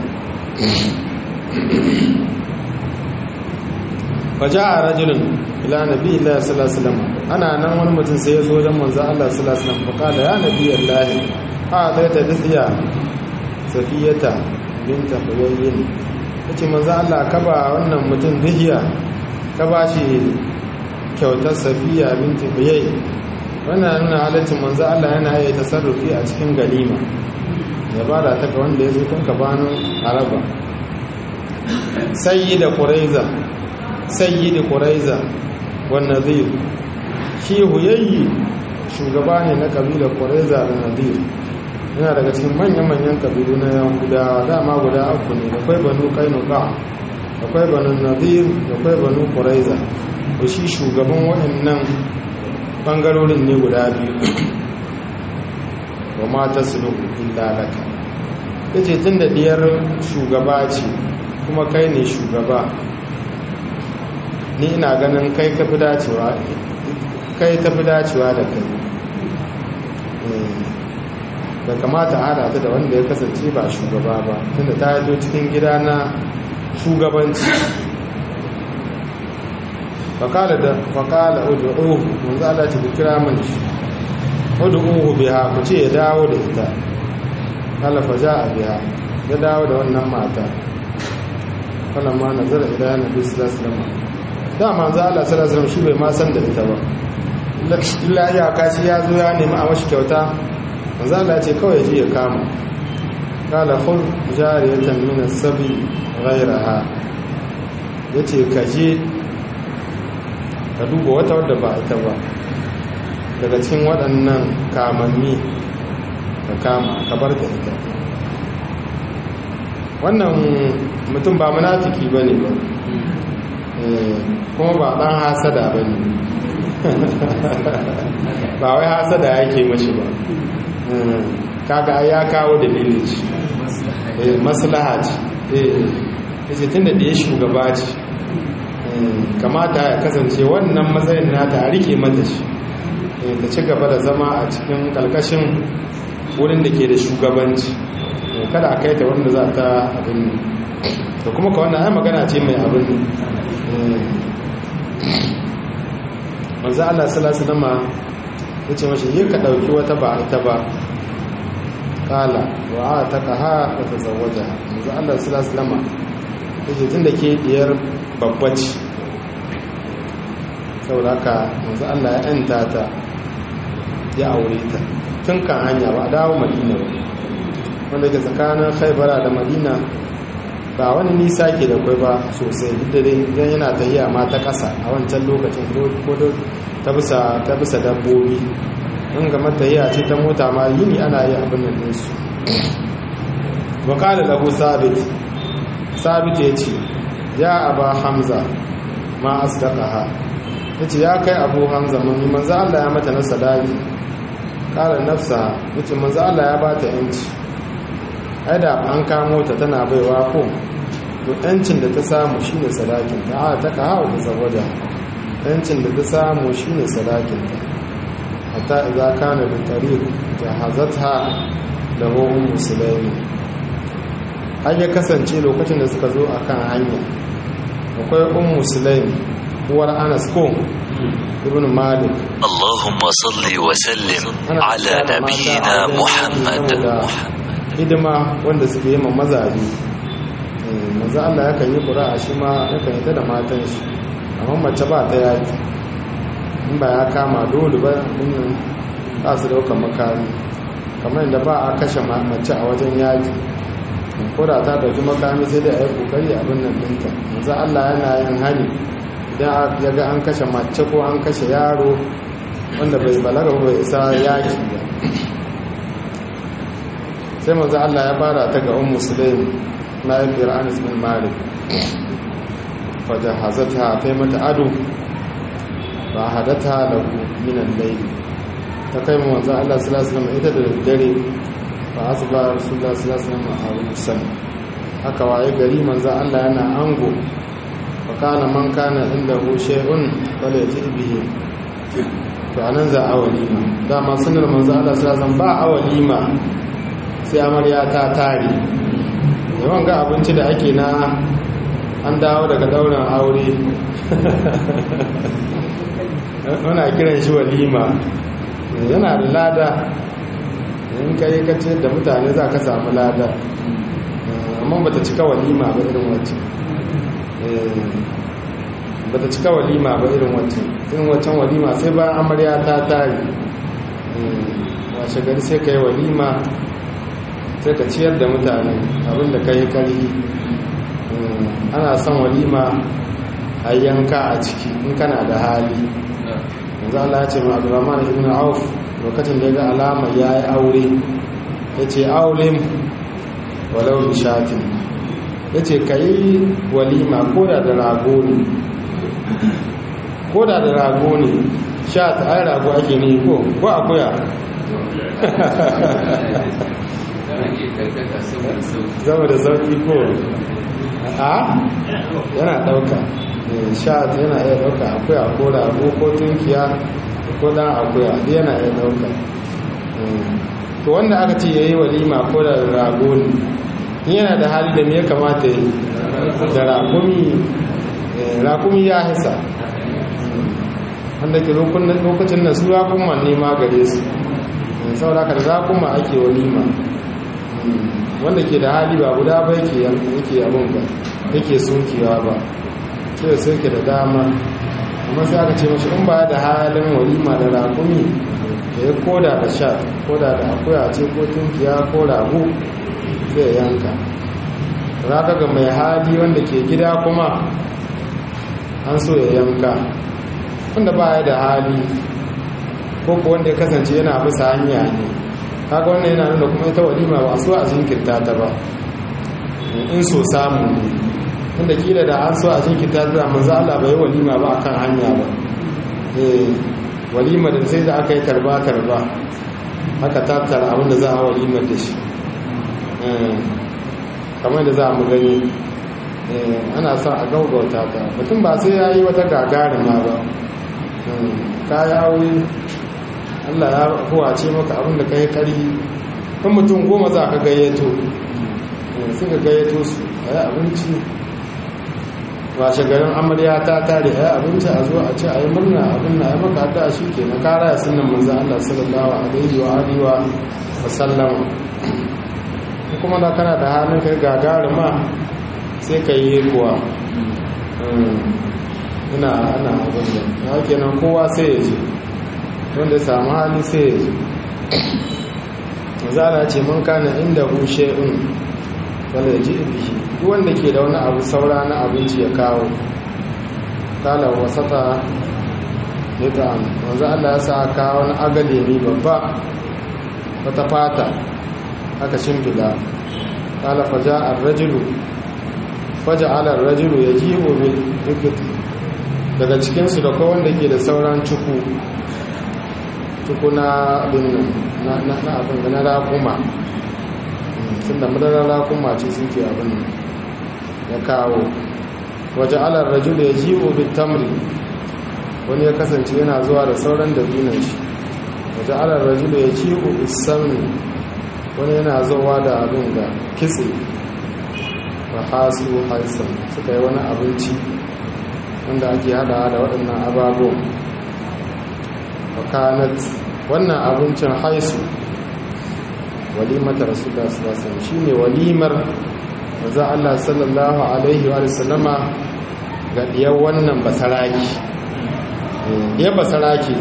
waje a rajulun ila nabi Allah sallallahu alaihi wasallam ana nan wani mutum sai ya zo wajen manzo Allah sallallahu alaihi wasallam faqala ya nabi Allah a zai ta dafiya safiyata binta huyayyin yace manzo Allah ka ba wannan mutum dahiya ka ba shi kyautar safiya binta huyayyin wannan nuna halaccin manzo Allah yana yi tasarrufi a cikin ganima ya bada ta ga wanda ya zo tun gabanin araba sai da quraiza sayyidi quraiza wan nadir shi huyayyi shugaba ne na kabilar quraiza da nadir yana daga cikin manyan-manyan kabilu na yahudawa dama guda uku ne da kwai banu kainuka da kwai banu nadir da kwai banu quraiza to shi shugaban waɗannan bangarorin ne guda biyu wa mata sulhu illa laka yace tun da diyar shugaba ce kuma kai ne shugaba ni ina ganin kai ka fi dacewa kai ta fi dacewa da kai da kamata a hada ta da wanda ya kasance ba shugaba ba tunda ta yato cikin gida na shugabanci fakala da fakala udu'uhu manzo Allah ta kira man shi udu'uhu biha ku ce ya dawo da ita kala faja a biha ya dawo da wannan mata kala ma nazara ila nabi sallallahu alaihi wasallam da manzo Allah sallallahu alaihi wasallam shi bai ma san da ita ba illa ya kashi ya zo ya nemi a mashi kyauta manzo Allah ce kawai ji ya kama kala khul jariyatan min as-sabi ghayraha yace kaje ka duba wata wadda ba ita ba daga cikin waɗannan kamanni ka kama ka bar da ita wannan mutum ba munafiki bane ba kuma ba dan hasada bane ba wai hasada yake mashi ba kaga ya kawo dalilin shi maslaha ce eh tunda da ya shugaba ce kamata ya kasance wannan matsayin nata a rike mata shi ta ci gaba da zama a cikin kalkashin wurin da ke da shugabanci kada a kai ta wanda za ta abin da kuma ka wannan ai magana ce mai abin manzo Allah sallallahu alaihi wasallam yace mashi yi ka dauki wata ba ita ba kala wa ataqaha wa tazawwaja manzo Allah sallallahu alaihi wasallam yace tunda ke diyar babbaci saboda haka manzo Allah ya yanta ta ya aure ta tun kan hanya ba dawo Madina ba wanda ke tsakanin Khaibara da Madina ba wani nisa ke da kwai ba sosai duk da dai idan yana tahiya ma ta ƙasa a wancan lokacin ko ta bisa ta bisa dabbobi in ga matahiya ce ta mota ma yini ana yi abin nan ɗinsu wa qala lahu sabit sabit ya ce ya aba hamza ma asdaqaha yace ya kai abu hamza mun manzo Allah ya mata na sadaki qala nafsa yace manzo Allah ya bata yanci ai da an kamo ta tana baiwa ko to yancin da ta samu shine sadakin ta a ta kawo ta saboda yancin da ta samu shine sadakin ta hatta idza kana bi tariq jahazatha da ruhun musulmi har ya kasance lokacin da suka zo akan hanya akwai um musulmi uwar anas ko ibn malik
اللهم صل وسلم على نبينا محمد
hidima wanda suke yi ma mazaje maza Allah yakan yi ƙura'a shi ma yakan yi ta da matan shi amma mace ba ta yaki in ba ya kama dole ba nan ba su dauka makami kamar yadda ba a kashe mace a wajen yaki ko da ta dauki makami sai dai a yi kokari abin nan ɗinta maza Allah yana yin hani idan ya ga an kashe mace ko an kashe yaro wanda bai balaga bai isa yaki ba sai manzo Allah ya fara ta ga ummu sulaim mahaifiyar Anas bin Malik fajahazatha ta mata ado ba hadata lahu min al-layl ta kai mu manzo Allah sallallahu alaihi wasallam ita da dare fa asba rasulullah sallallahu alaihi wasallam arusan haka waye gari manzo Allah yana ango fa kana man kana indahu shay'un fala yati bihi to anan za a walima dama sunnar manzo Allah sallallahu alaihi wasallam ba a walima sai amarya ta tare yawan ga abinci da ake na an dawo daga daurin aure wana kiran shi walima yana da lada in ka yi kace da mutane za ka samu lada amma bata cika walima ba irin wacce bata cika walima ba irin wacce irin waccan walima sai ba amarya ta tare washe gari sai ka yi walima sai ka ciyar da mutane abinda ka yi kari ana son walima a yanka a ciki in kana da hali yanzu Allah ya ce ma Abdurrahman ibn Auf lokacin da ya ga alama ya yi aure ya ce aulim walau bishatin ya ce ka yi walima koda da rago ne koda da rago ne sha ta ai rago ake ne ko ko akuya zama da sauki ko a yana dauka sha yana iya dauka akuya ko rago ko tunkiya ko dan akuya yana iya dauka to wanda aka ce yayi walima ko da rago ne yana da hali da me ya kamata yi da rakumi rakumi ya hisa wanda ke lokacin da su rakuma ne ma gare su saboda ka da rakuma ake walima wanda ke da hali ba guda ba yake yake abin ba yake sokewa ba sai da soke da dama amma sai aka ce mashi in ba da halin walima da rakumi da ya koda da sha koda da akuya ce ko tunkiya ko rago zai yanka raka ga mai hali wanda ke gida kuma an so ya yanka wanda ba ya da hali ko ko wanda ya kasance yana bisa hanya ne kaga wannan yana nuna kuma ita walima ba so a jinkirta ta ba in so samu ne wanda kila da an so a jinkirta ta manzo Allah bai walima ba akan hanya ba eh walima da sai da aka yi tarba tarba aka tattara abin da za a walimar da shi kamar da za mu gani ana sa a gaugauta ta mutum ba sai ya yi wata gagarima ba ka yi aure allah ya kowace maka abin da ka yi kari kan mutum goma za ka gayyato suka gayyato su a yi abinci ba shagarin amarya ta tare a yi abinci a zo a ce a yi murna abin na ya maka da shi ke na kara ya sunan manzan allah sallallahu alaihi wa alihi wa sallama kuma da kana da hannun kai gagarima sai ka yi kuwa ina ana abin da ya kenan kowa sai ya ce wanda samu hali sai ya ce zara ce mun kana inda hushe in wanda ya ji ibishi duk wanda ke da wani abu saura na abinci ya kawo kala wasata ya ta'am wanzu allah ya sa kawo wani agalemi babba wata fata aka shimfida kala faja ar-rajulu faja ala ar-rajulu yajibu bil ibti daga cikin su da ko wanda ke da sauran cuku cuku na abin na na na abin na rakuma sun da madarar rakuma ce suke abin ya kawo waje ala ar-rajulu yajibu bil tamri wani ya kasance yana zuwa da sauran dabinan shi waje ala ar-rajulu yajibu bis samni wani yana zowa da abin da kitse ba hasu haisan suka yi wani abinci wanda ake hada da waɗannan ababu wakanat wannan abincin haisu walimata rasulullah sallallahu shi ne walimar maza Allah sallallahu alaihi wa sallama ga diyar wannan basaraki diyar basaraki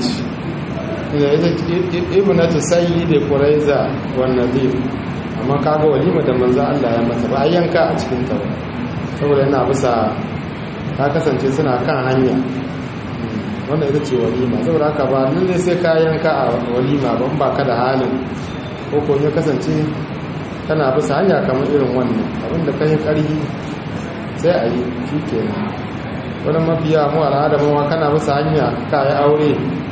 ce ibnatu sayyidi quraiza wan nadir amma kaga walima da manzo Allah ya masa ba yanka a cikin ta ba saboda yana bisa ta kasance suna kan hanya wanda ita ce walima saboda haka ba nan ne sai ka yanka a walima ban ba ka da halin ko ko ya kasance kana bisa hanya kamar irin wannan abinda ka yi ƙarfi sai a yi shi kenan wani mafiya mu al'ada ma kana bisa hanya ka yi aure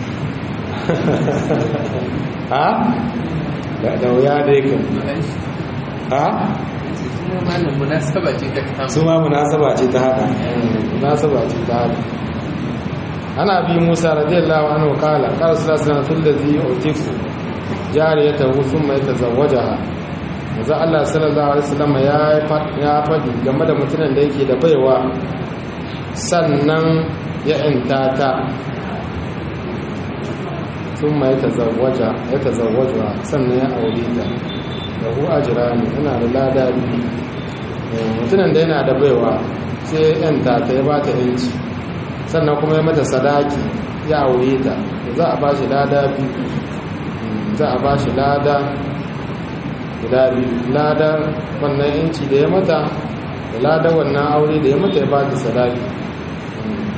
ha da wuya dai kan ha su ma munasaba ce ta hada munasaba ce ta hada ana bi musa radiyallahu anhu kala qala sallallahu alaihi wasallam alladhi utiku jariyatahu thumma yatazawwajaha manzo Allah sallallahu alaihi wasallam ya ya fadi game da mutumin da yake da baiwa sannan ya intata sun ma ya tazawwaja sannan ya aure ta da hu ajira ne yana da lada biyu mutunan da yana da baiwa sai yanta ta ya ba ta yanci sannan kuma ya mata sadaki ya aure ta za a ba shi lada biyu za a ba shi lada guda biyu lada wannan yanci da ya mata da lada wannan aure da ya mata ya ba ta sadaki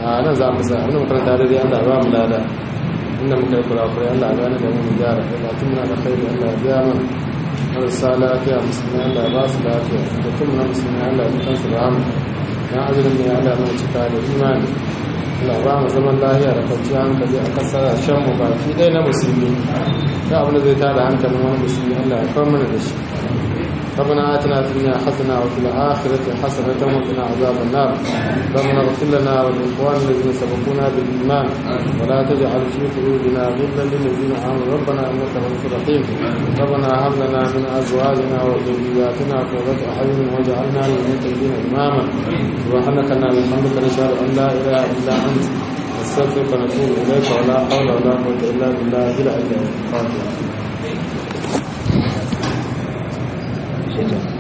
a nan za mu sa abin makaranta da dai Allah ba mu lada inda muka yi kurakurai Allah gane da mu mu gyara da tun muna da khairi Allah ya biya mana marasa lafiya musulmi Allah ba su lafiya da tun muna musulmi Allah ya kansu da hamu dan azumin ne Allah mai cika da imani Allah ba mu zaman lafiya da kwanciyar hankali a kasashen mu baki ɗaya na musulmi da abin da zai tada hankalin wani musulmi Allah ya kawo mana da shi ربنا آتنا في الدنيا حسنة وفي الآخرة حسنة وقنا عذاب النار ربنا اغفر لنا ولإخواننا الذين سبقونا بالإيمان ولا تجعل في قلوبنا غلا للذين آمنوا ربنا إنك رؤوف رحيم ربنا هب لنا من أزواجنا وذرياتنا قرة أعين واجعلنا للمتقين إماما سبحانك اللهم وبحمدك نشهد أن لا إله إلا أنت نستغفرك ونتوب إليك ولا حول ولا قوة إلا بالله العلي العظيم